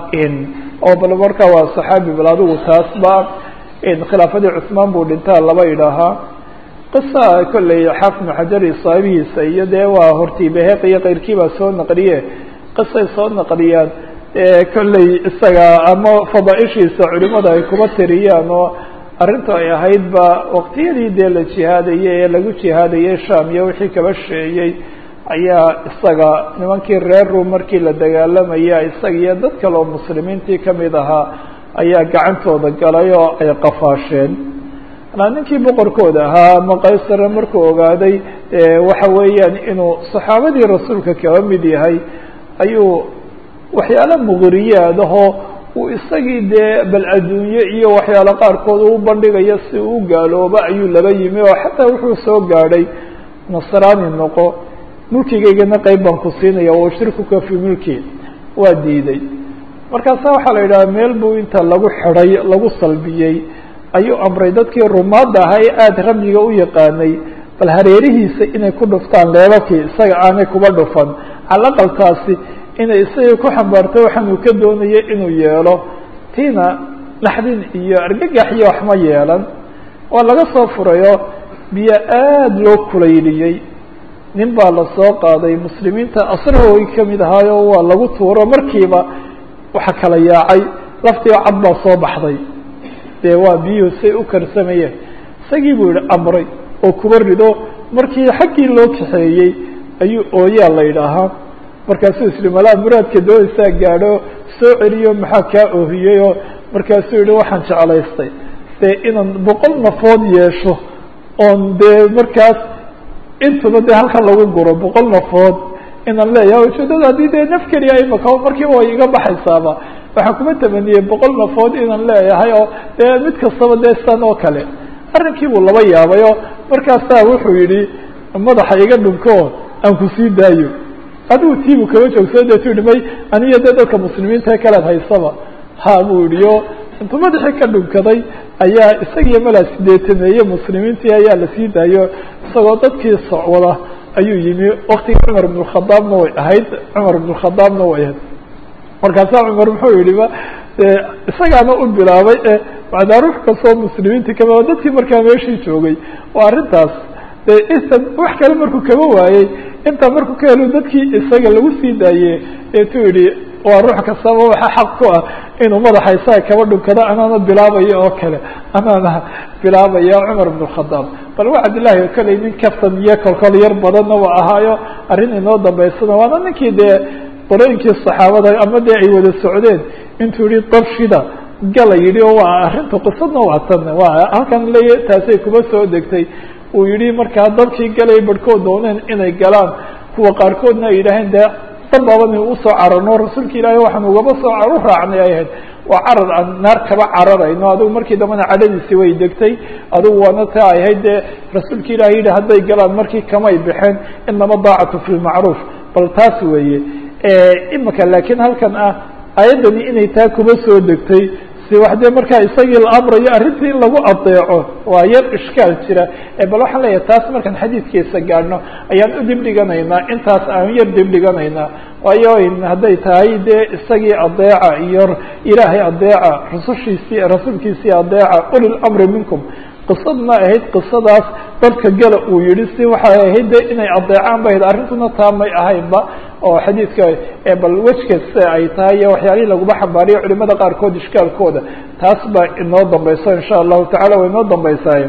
oo bal marka waa saxaabi bal adigu taasba khilaafadii cusmaan buu dhintaa laba idhaahaa qisa kolley xaafid xajari saabihiisa iyo dee waa hortii beheq iyo keyrkii baa soo naqliye qisay soo naqliyaan kolley isaga ama fadaaishiisa culimada ay kuba tiriyaan oo arrintu ay ahayd ba waqtiyadii dee la jihaadayey ee lagu jihaadayey sham iyo wixii kaba sheeyey ayaa isaga nimankii reer rum markii la dagaalamaya isaga iyo dad kale oo muslimiintii kamid ahaa ayaa gacantooda galay oo ay qafaasheen anaa ninkii boqorkooda ahaa ama qaysare markuu ogaaday waxa weeyaan inuu saxaabadii rasuulka kaba mid yahay ayuu waxyaalo muqriyaadahoo uu isagii dee bal adduunye iyo waxyaalo qaarkood u bandhigayo si uu gaalooba ayuu laba yimi oo xataa wuxuu soo gaadhay nasraani noqo mulkigaygana qeyb baan ku siinaya wa shirkuka fii mulki waa diiday markaasa waxaa la yidhaha meel buu inta lagu xidhay lagu salbiyey ayuu amray dadkii rumaadda ahaa ee aada ramyiga u yaqaanay bal hareerihiisa inay ku dhuftaan leebabkii isaga aanay kuba dhufan calaqaltaasi inay isaga ku xambaarto waxaan uu ka doonaya inuu yeelo tiina naxdin iyo argagax iyo waxma yeelan waa laga soo furayo biyo aada loo kulayliyey nin baa lasoo qaaday muslimiinta asrahoogi kamid ahaayo waa lagu tuuro markiiba waxa kala yaacay laftiiba cad baa soo baxday dee waa biyuhu say u karsamayeen isagii buu yihi amray oo kuba rido markii xaggii loo kaxeeyey ayuu ooyaa la yidhaahaa markaasuu isri malaa muraadka doonaysaa gaadho soo celiyo maxaa kaa oohiyey oo markaasuu yihi waxaan jeclaystay dee inaan boqol nafood yeesho oon dee markaas intuba dee halkan lagu guro boqol nafood inaan leeyahay ujeedada haddii dee naf keliya imaka markiiba way iga baxaysaaba waxaan kuma tamaniyey boqol nafood inaan leeyahay oo dee mid kastaba dee san oo kale arrinkii buu laba yaabay oo markaasaa wuxuu yidhi madaxa iga dhunko aan kusii daayo adigu tiibu kaba joogso deetu yihi may aniyo dee dadka muslimiinta ee kalead haysaba ha buu yihi o intuu madaxii ka dhunkaday ayaa isagiyo malaa sideetameeye muslimiintii ayaa lasii daayo isagoo dadkii socwada ayuu yimi waktigii cumar ibn khadaabna way ahayd cumar ibn khadaabna way ahayd markaasaa cumar muxuu yihi ba isagaana u bilaabay e macdaa ruux kastoo muslimiintii kama dadkii markaa meeshii joogay waa arrintaas inta wax kale markuu kaba waayey intaa markuu ka helo dadkii isaga lagu sii daaye eetuu yihi waa ruux kastaba waxa xaq ku ah inuu madaxa isaga kaba dhunkado anaana bilaabaya oo kale anaana bilaabaya cumar ibn khadaab bal waa cabdillahi koley nin kaftan iyo kolkol yar badanna waa ahaayo arrin inoo dambeysana waana ninkii dee qorooyinkii saxaabada ama dee ay wada socdeen intuu yihi dabshida gala yidhi oo waa arrinta qisadna waa tan waa halkan leeya taasay kuma soo degtay uu yihi markaa dadkii galay barhkood dooneen inay galaan kuwa qaarkoodna ay yidhaaheen dee dabaaban usoo cararno rasuulka ilaahay waxaan ugaba soo u raacnay ay ahayd waa carar aan naar kaba cararayno adigu markii dambena cadhadiisi way degtay adigu waana taa ay ahayd dee rasuulka ilahay yidhi hadday galaan markii kamay baxeen inama daacatu fi lmacruuf bal taas weeye imika laakiin halkan ah ayaddani inay taa kuba soo degtay si wax dee markaa isagii la amrayo arrintii in lagu adeeco waa yar ishkaal jira bal waxaan leeyahay taas markaan xadiidkiisa gaadhno ayaan u dibdhiganaynaa intaas aan yar dibdhiganaynaa waayo hadday tahay dee isagii adeeca iyo ilaahay adeeca rusushiisii rasuulkiisii adeeca uli lamri minkum qisadna ahayd qisadaas dadka gala uu yihi si waxay ahayd de inay adeecaan ba ahayd arrintuna taa may ahaynba oo xadiidka bal wejka sida ay tahay iyo waxyaalihii laguma xambaariyo culimada qaarkood ishkaalkooda taas baa inoo dambeyso insha allahu tacala way inoo dambeysaaye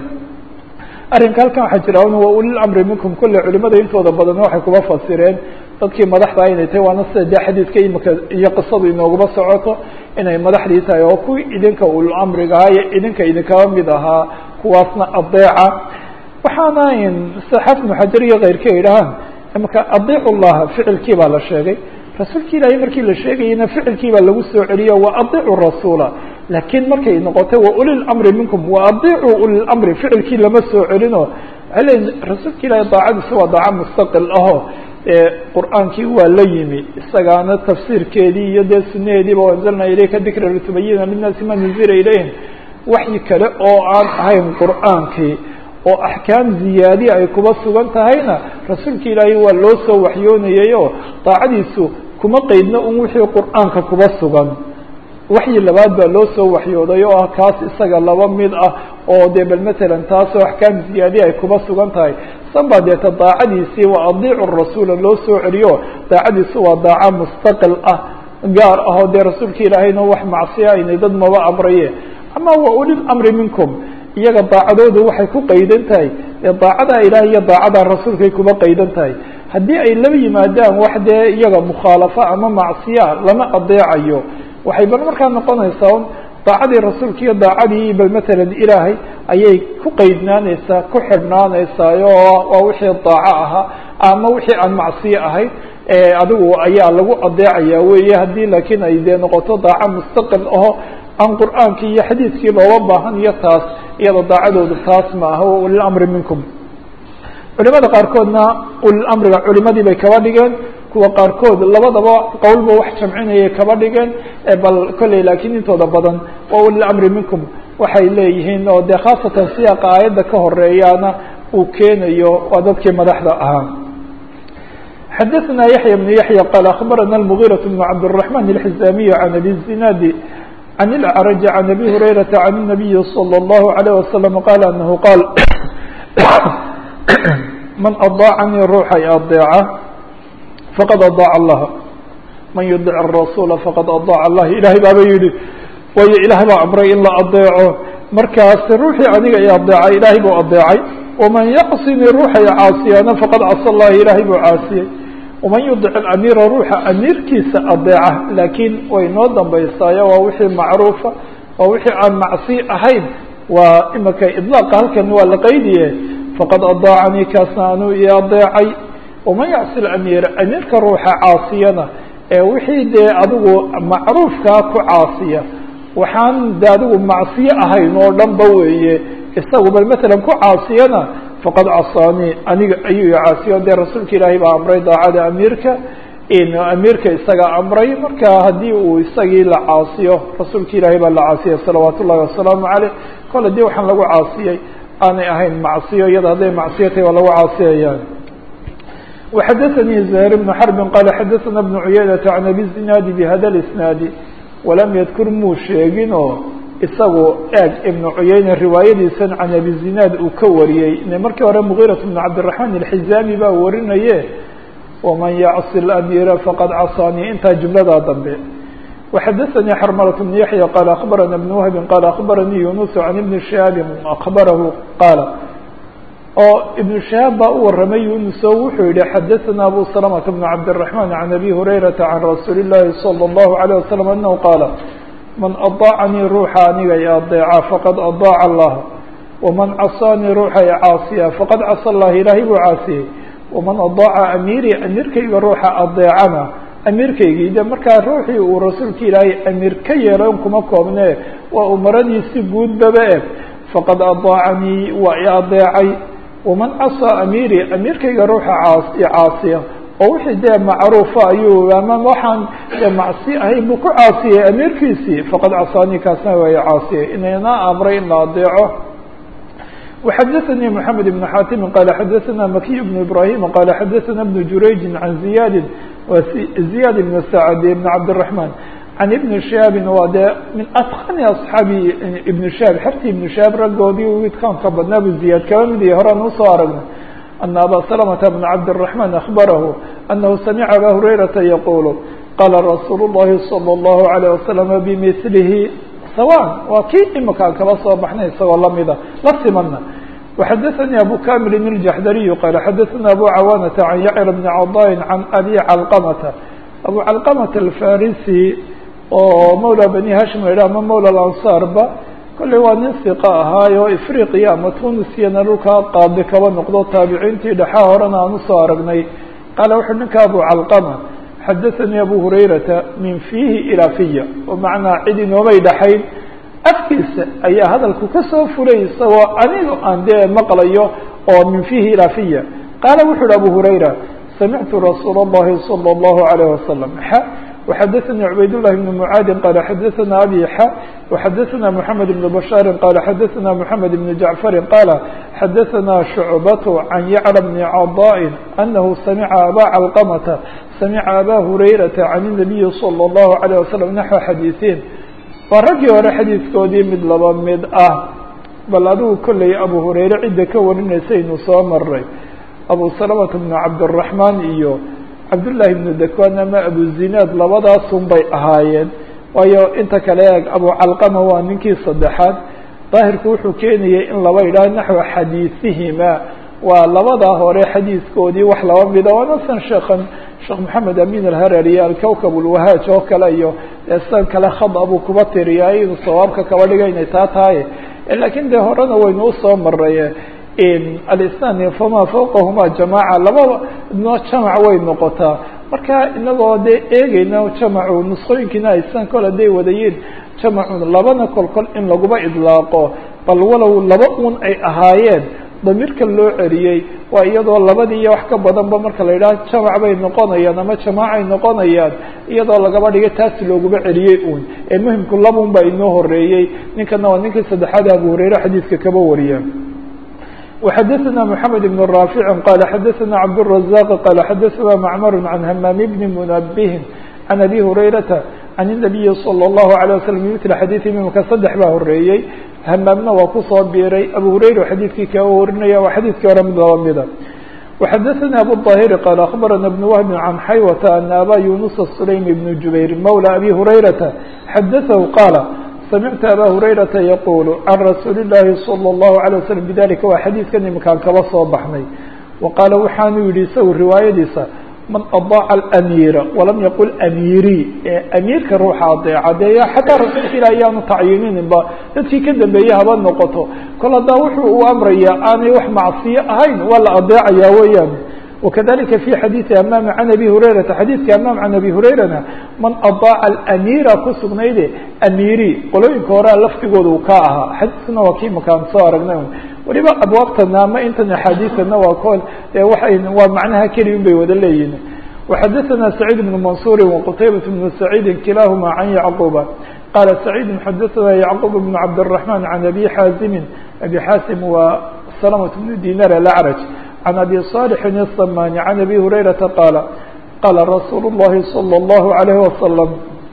arrinka halkan waxaa jira wa ulil amri minkum kulle culimada intooda badan waxay kuba fasireen dadkii madaxda inay tahay waana sida dee xadiidka imika iyo qisadu inooguma socoto inay madaxdii tahay oo kuwii idinka ulul amriga ahaa iyo idinka idinkaba mid ahaa kuwaasna adeeca waxaana sida xafid muxajar iyo keyrka yidhahaan imaka adiicu llaha ficilkii baa la sheegay rasuulki ilaahay markii la sheegayena ficilkii baa lagu soo celiyo wa adiicu rasuula laakiin markay noqotay wa uli lamri minkum wa adiicuu uli lamri ficilkii lama soo celino waxay leeyiin rasuulka ilaahay daacadiisa waa daaco mustaqil ahoo qur'aankii waa la yimi isagaana tafsiirkeedii iyo dee sunaheediiba anzalna ilayka dikra litubayina linnaasi ma nuzila ilayhim waxyi kale oo aan ahayn qur'aankii oo axkaam ziyaadi ay kuba sugan tahayna rasuulka ilaahay waa loo soo waxyoonayay oo daacadiisu kuma qeydna un wixii qur'aanka kuba sugan waxyi labaad baa loo soo waxyooday oo ah kaas isaga laba mid ah oo dee bal matalan taasoo axkaam ziyaadi ay kuba sugan tahay san baa deeta daacadiisii waa adiicu rasuula loo soo celiyo daacadiisu waa daaca mustaqil ah gaar ah oo dee rasuulka ilaahayna wax macsiya aynay dad maba amraye ama wa ulil amri minkum iyaga daacadoodu waxay ku qaydan tahay ee daacadaa ilaah iyo daacadaa rasuulkay kuba qaydan tahay haddii ay laba yimaadaan wax dee iyaga mukhaalafo ama macsiya lama adeecayo waxay bal markaa noqonaysaa un daacadii rasuulka iyo daacadii bal matalan ilaahay ayay ku qeydnaanaysaa ku xidhnaanaysaa oo waa wixii daaco ahaa ama wixii aan macsiyo ahayd adigu ayaa lagu adeecaya weeye haddii laakiin ay dee noqoto daaco mustaqil aho aan qur'aankii iyo xadiidkii looga baahan iyo taas iyada daacadoodu taas ma aha wa ulil amri minkum culimada qaarkoodna ulil amriga culimadii bay kaba dhigeen kuwa qaarkood labadaba qowlba wax jamcinayay kaba dhigeen bal kolley laakiin intooda badan waa ulil amri minkum waxay leeyihiin oo dee khaasatan siyaaqa aayadda ka horeeyaana uu keenayo waa dadkii madaxda ahaa xadaثna yaحya بن yaحya qal aخbarana الmغيرة بن cabdالرحمن الحزاmiي عan abi الزinاdi عن الأعرج عن أبي هريرة عن النبي صلى الله عليه وسلم قال أنه قال من أضاعني روحي أضيعه فقد أضاع الله من يدع الرسول فقد أضاع الله إلahay baaba yihi wayo ilahay baa amray in la adeeco markaas ruuxii aniga i adeecay ilaahay buu adeecay وman yaqsini ruuxay caasiyana faqad casa الlahi ilaahay buu caasiyey وman yudic الأmiira ruuxa amiirkiisa adeeca laakiin way noo dambaysaayo waa wixii macruufa waa wixii aan macsi ahayn waa imika iطlaaqa halkan waa la qaydiye faqad adaacanii kaasna anuu i adeecay waman yacsi lamiira amiirka ruuxa caasiyana ee wixii dee adigu macruufkaa ku caasiya waxaan de adigu macsiyo ahayn oo dhan ba weeye isagu bal matalan ku caasiyana faqad casaanii aniga ayuu i caasiyo dee rasuulka ilaahay baa amray daacada amiirka amiirka isaga amray marka haddii uu isagii la caasiyo rasuulka ilaahay baa la caasiyay salawaat ullahi wasalaamu caleyh kol hadii waxaan lagu caasiyey aanay ahayn macsiyo iyada hadday macsiyo tahay waa lagu caasiyayaan وxadثnي زهير بن حرب qال xadثna بن عuyaynة عن أbي الزiناad بhda الإسناaد وlam ydkur muu sheegin oo isagu eeg iبن عuyayne riwaayadiisan can أbي الزiناad uu ka wariyey markii hore مغيرة بن cabدالرحمن الحizاmي baa warinaye وmaن yعصi الأميرa faqad caصاnي intaa jumladaa dambe وxadثnي xرملة بن يحيى qال أخبرna بن وهب qال أخبرnي يuنس عن بن شهاaب أخبره qاaل oo iبن شهاaب baa u waramay yuنس o wuxuu yihi xadثna أbو سلمة بن cabدالرحمن عن أbي هريرة عن رasuuل اللahi صلى الله عليه وسلم أنه qاaل maن أضاacnيi ruuxa aniga i adeeca faqad أضاac الlah وmaن caصاnيi ruuxa i caasiya faqad casى الlah ilaahay buu caasiyey وmaن أضاaca أmيrي أmيirkayga ruuxa adeecana amiirkaygii de markaa ruuxii uu rasuulka ilaahay amiir ka yeelo in kuma koobne waa umaradiisi guudbaba e faqad adaacanii waa i adeecay waman casaa amiiri amiirkayga ruuxa caas i caasiya oo wixii dee macruufa ayuu ama waxaan dee macsi ahayn buu ku caasiyey amiirkiisii faqad casaanii kaasna waa i caasiyey inayna amray in la adeeco وxadثnي محamed بن xاtimi qال xadثna مakiي بن إbrahيm qال xadثna بن jurayج عan زiyاdi زiyاd بن سacد بن cabdالرحمن عan iبن شhihaabi waa dee min atkani aصxaabi iبن شhihab xerti iبن شhihaab raggoodii widkaanka badnaa bu زiyaad kaba mid yahay horaan usoo aragnay أna abا سلمة بن cabdالرحمن أخبarahu أنhu samca abا هurayرaةa yqul qala رasuul الlahi صلى الlaه عليه وسلم bmثlhi sawاء waa kii imakaan kaba soo baxnay isagoo lamida la simana وxadثnي أbو كامل الجحdري qال xadثna أbو cawانة عن يعر بن cضاء عن أbي علقمة أbو علقمة الفاrسي oo mولى بني hاشhم la ama mولى الأنصاar ba kolley waa nin ثiقة ahaayo إفriqiya ama tunisiyana dhulkaa qaadi kaba noqdo taabiciintii dhexaa horena aan usoo aragnay qaala wuxuu ninka أbو علقمة xadaثnي أbو هurayرaةa min فيhi ilىa fiya oo macnaa cid inoomay dhaxayn afkiisa ayaa hadalku ka soo fulay isagoo aniga aan dee maqlayo oo min fiihi ilaa fiya qaala wuxu uhi abu hurayra samictu rasuul الlahi salى الlahu عalيه wasalam وxadثnي عbayd للh بن mعاad qال xadثna abي x وxadثna محamed بن بشhاar qال xadثna محamed بن جaعفr qال xadثna شhuعبة عan yعلى بن cضاء أنه samca abا cلqمة samca abا هurayرaةa عan النaبiي صلى الlه عليه وsلم نaحو xadيiثin waa raggii hore xadiidkoodii mid laba mid ah bal adigu kolley abu hurayre cidda ka warinaysaynu soo maray abu salamata bnu cabdiraxmaan iyo cabdullaahi bnu dakwan ama abu zinaad labadaasun bay ahaayeen waayo inta kale eeg abu calqama waa ninkii saddexaad daahirku wuxuu keenayay in laba yidhaah naxwa xadiisihima waa labadaa hore xadiiskoodii wax laba mida waa nasan sheekhan sheekh maxamed amin alharari alkawkab ulwahaaj oo kale iyo san kale khada buu kuba tiriyaa inuu sawaabka kaba dhiga inay taa tahay lakiin dee horena waynu usoo maray alisnaan fama fawqahuma jamaca labada no jamac way noqotaa marka inagoo dee eegeyna jamacu nusqooyinkiina aysan kol haday wadayiin jamacun labana kol kol in laguma idlaaqo bal walow laba un ay ahaayeen damiirka loo celiyey waa iyadoo labadii iyo wax ka badanba marka la yidhaha jamac bay noqonayaan ama jamaacay noqonayaan iyadoo lagaba dhigay taas looguma celiyey un ee muhimku labun baa inoo horeeyey ninkana waa ninkii saddexaad abu hurayre xadiidka kaba wariya وxadثna محamed بن رافع qال xadثna cبدالرزاq qال xadثna معmر عن hmام بن منبه عن أbي هurayرaةa عن النaبiي صلى الله عليه وسلم بmثل xadيث imimka saddex baa horeeyey hmaamna waa kusoo biiray abu hurayra xadiidkii kaa warinaya waa xadiidkii hore mid laba mida وxadثna أbو الطاhر qال أخبرna بن وهب عن xaywة أن abا يuنس السليم بن جuبير mولى أbي هurayرaةa xadثه qاaل samictu abaa hurayrata yaquulu can rasuuli llaahi sala allahu alay wasalam bidalika waa xadiidkan iminkaan kaba soo baxnay wa qaala waxaanu yidhi isagu riwaayadiisa man adaaca alamiira walam yaqul amiirii ee amiirka ruuxa adeeca dee xataa rasuulka ilah ayaanu tacyiinininba dadkii ka dambeeye haba noqoto kol haddaa wuxuu uu amrayaa aanay wax macsiyo ahayn waa la adeecayaa weeyaan وkذلika في xadيiثi amam عan abي هurayrata xadiidka amam can abi hurayrana man adaaca اlamira ku sugnayde amiri qolooyinka horea lafdigooda uu ka ahaa xadiiskana waa kii makaan soo aragnay waliba abwaabtana ama intan axaadiiana waa kol waay waa macnaha keli un bay wada leeyihin وxadثna سacيid بن maنصuuri وqtaybaة بن سacيidi kilahma can yعquba qala سacيid xadثna yعqub بن cabdالرحمن عan abi xaazimi abi xaasim waa سلمة بن dinar الأعrج عن أbي صالح الصmاn عن أbي هurayرaةa qاaل qاla رasuul الlahi صلى الله عليه وسلم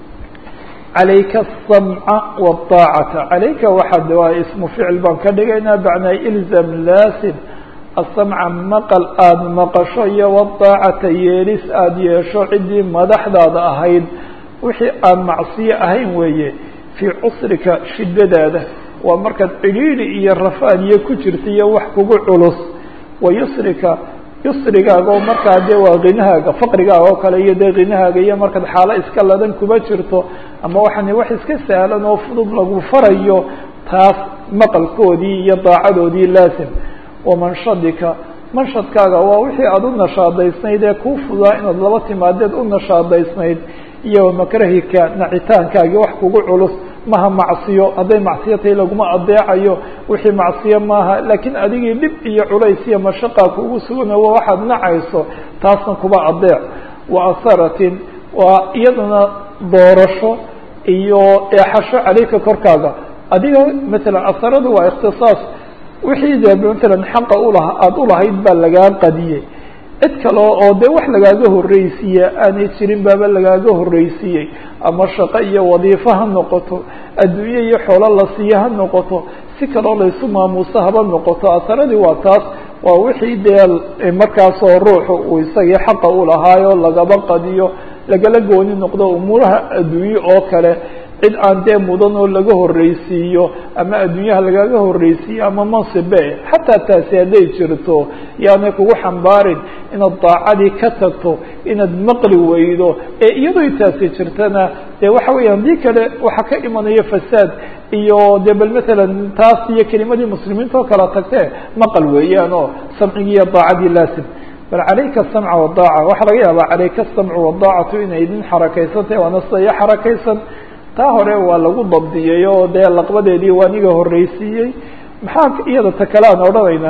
عalayka السمع والطاacة عalayka waxaad waa ismu ficil baan ka dhigaynaa bacnaa ilzam laasim asamca maqal aada maqasho iyo wadaacata yeelis aada yeesho ciddii madaxdaada ahayd wixii aan macsiyo ahayn weeye fii cusrika shidadaada waa markaad cidhiidhi iyo rafaaniyo ku jirta iyo wax kugu culus wa yusrika yusrigaaga oo markaa dee waa kinahaaga faqrigaaga oo kale iyo dee kinahaaga iyo markaad xaalo iska ladan kuma jirto ama waxaan wax iska sahlan oo fudud lagu farayo taas maqalkoodii iyo daacadoodii laasim wamanshadika manshadkaaga waa wixii aada u nashaadaysnayd ee kuu fudaa inaad laba timaadeed u nashaadaysnayd iyo wamakrahika nacitaankaagii wax kugu culus maha macsiyo hadday macsiyo tahay laguma adeecayo wixii macsiyo maaha laakiin adigii dhib iyo culays iyo mashaqa kugu sugana waa waxaad nacayso taasna kuba adeec wa asaratin waa iyadana doorasho iyo eexasho caleyka korkaaga adiga matalan asaradu waa ikhtisaas wixii de matalan xaqa ulaha aada ulahayd baa lagaa qadiyey cid kale oo dee wax lagaaga horreysiiye aanay jirin baaba lagaaga horreysiiyey ama shaqo iyo wadiifo ha noqoto adduunye iyo xoolo la siiyo ha noqoto si kaloo laysu maamuuso haba noqoto asaradii waa taas waa wixii dee markaasoo ruuxu uu isagii xaqa ulahaayo lagaba qadiyo lagala gooni noqdo umuuraha adduunye oo kale cid aan dee mudan oo laga horreysiiyo ama adduunyaha lagaga horreysiiyo ama mansibe xataa taasi hadday jirto yaanay kugu xambaarin inaad daacadii ka tagto inaad maqli weydo ee iyadoo taasi jirtana dee waxa weeyaan dii kale waxaa ka imanaya fasaad iyo de bal matalan taas iyo kelimadii muslimiinta oo kala tagtee maqal weeyaan oo samcigii iyo daacadii laasim bal calayka asamca wadaaca waxaa laga yaabaa calayka asamcu wadaacatu inay idin xarakaysantahy waana sida iyo xarakaysan taa hore waa lagu dabdiyey oo dee laqbadeedii waa niga horreysiiyey maxaa iyada ta kale aan odhanaynaa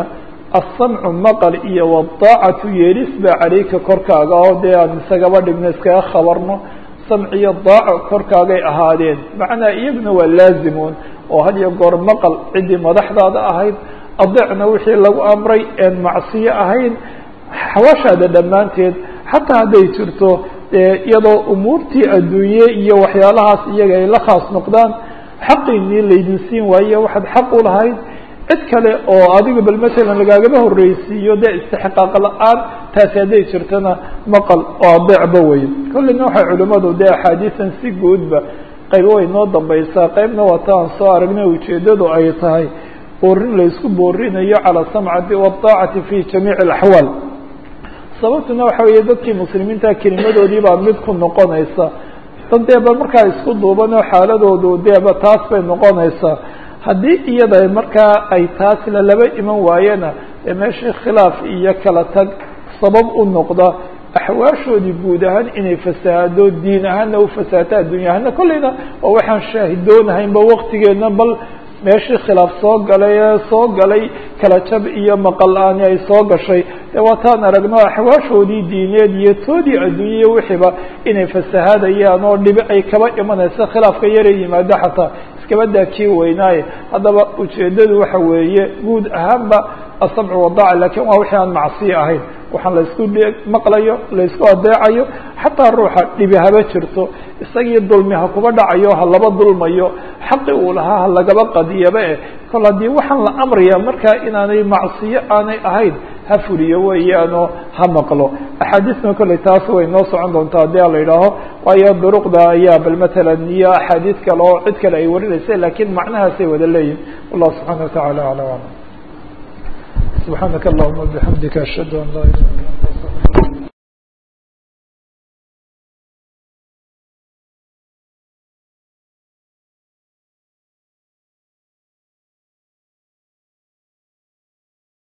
asamcu maqal iyo wadaacatu yeelis baa caleyka korkaaga oo dee aan isagaba dhigno iskaga khabarno samci iyo daaco korkaagay ahaadeen macnaa iyaguna waa laazimuun oo had iyo goor maqal ciddii madaxdaada ahayd adeecna wixii lagu amray een macsiyo ahayn xawaashaada dhammaanteed xataa hadday jirto iyadoo umuurtii adduunye iyo waxyaalahaas iyaga ay la khaas noqdaan xaqiinii laydin siin waaye waxaad xaq u lahayd cid kale oo adiga bal matalan lagaagaba horreysiiyo dee istixqaaq la-aan taasi hadday jirtona maqal oo adeecba weeye kolleyna waxay culimmadu dee axaadiisan si guudba qaybo way noo dambaysaa qaybna waata aan soo aragnay ujeeddadu ay tahay boorin laysku boorinayo calaa samcati wadaacati fi jamiici alaxwaal sababtuna waxa weeye dadkii muslimiinta kelimadoodii baa mid ku noqonaysa dad deeba markaa isku duubanoo xaaladoodu deeba taas bay noqonaysaa haddii iyada markaa ay taas lalaba iman waayena ee meeshii khilaaf iyo kala tag sabab u noqda axwaashoodii guud ahaan inay fasahaado diin ahaanna u fasahato addunya ahaana kolleyna waa waxaan shaahidoonahaynba waktigeedna bal meeshii khilaaf soo galay ee soo galay kala jab iyo maqal la-aani ay soo gashay dee waataan aragno axwaashoodii diineed iyo toodii adduunya iyo wixiiba inay fasahaadayaan oo dhibi ay kaba imanaysa khilaafka yara yimaado xataa iskabadaa kii weynaaye haddaba ujeeddadu waxa weeye guud ahaanba asamcu wadaaca lakin waa wixii aan macsiyo ahayn waxaan laysku maqlayo laysku adeecayo xataa ruuxa dhibi haba jirto isagii dulmi ha kuba dhacayo ha laba dulmayo xaqi uu lahaa ha lagaba qadiyaba eh kol haddii waxaan la amraya markaa inaanay macsiyo aanay ahayn ha fuliyo weeyaanoo ha maqlo axaadiisna kolley taas way noo socon doontaa haddii a la yidhaaho waayo duruqda ayaa bal matalan iyo axaadiis kale oo cid kale ay warinaysa lakiin macnahaasay wada leeyihin wallahu subxana watacala aclam aclam subxaanaka allahuma bixamdika ashhadu an laa ilaha illa anta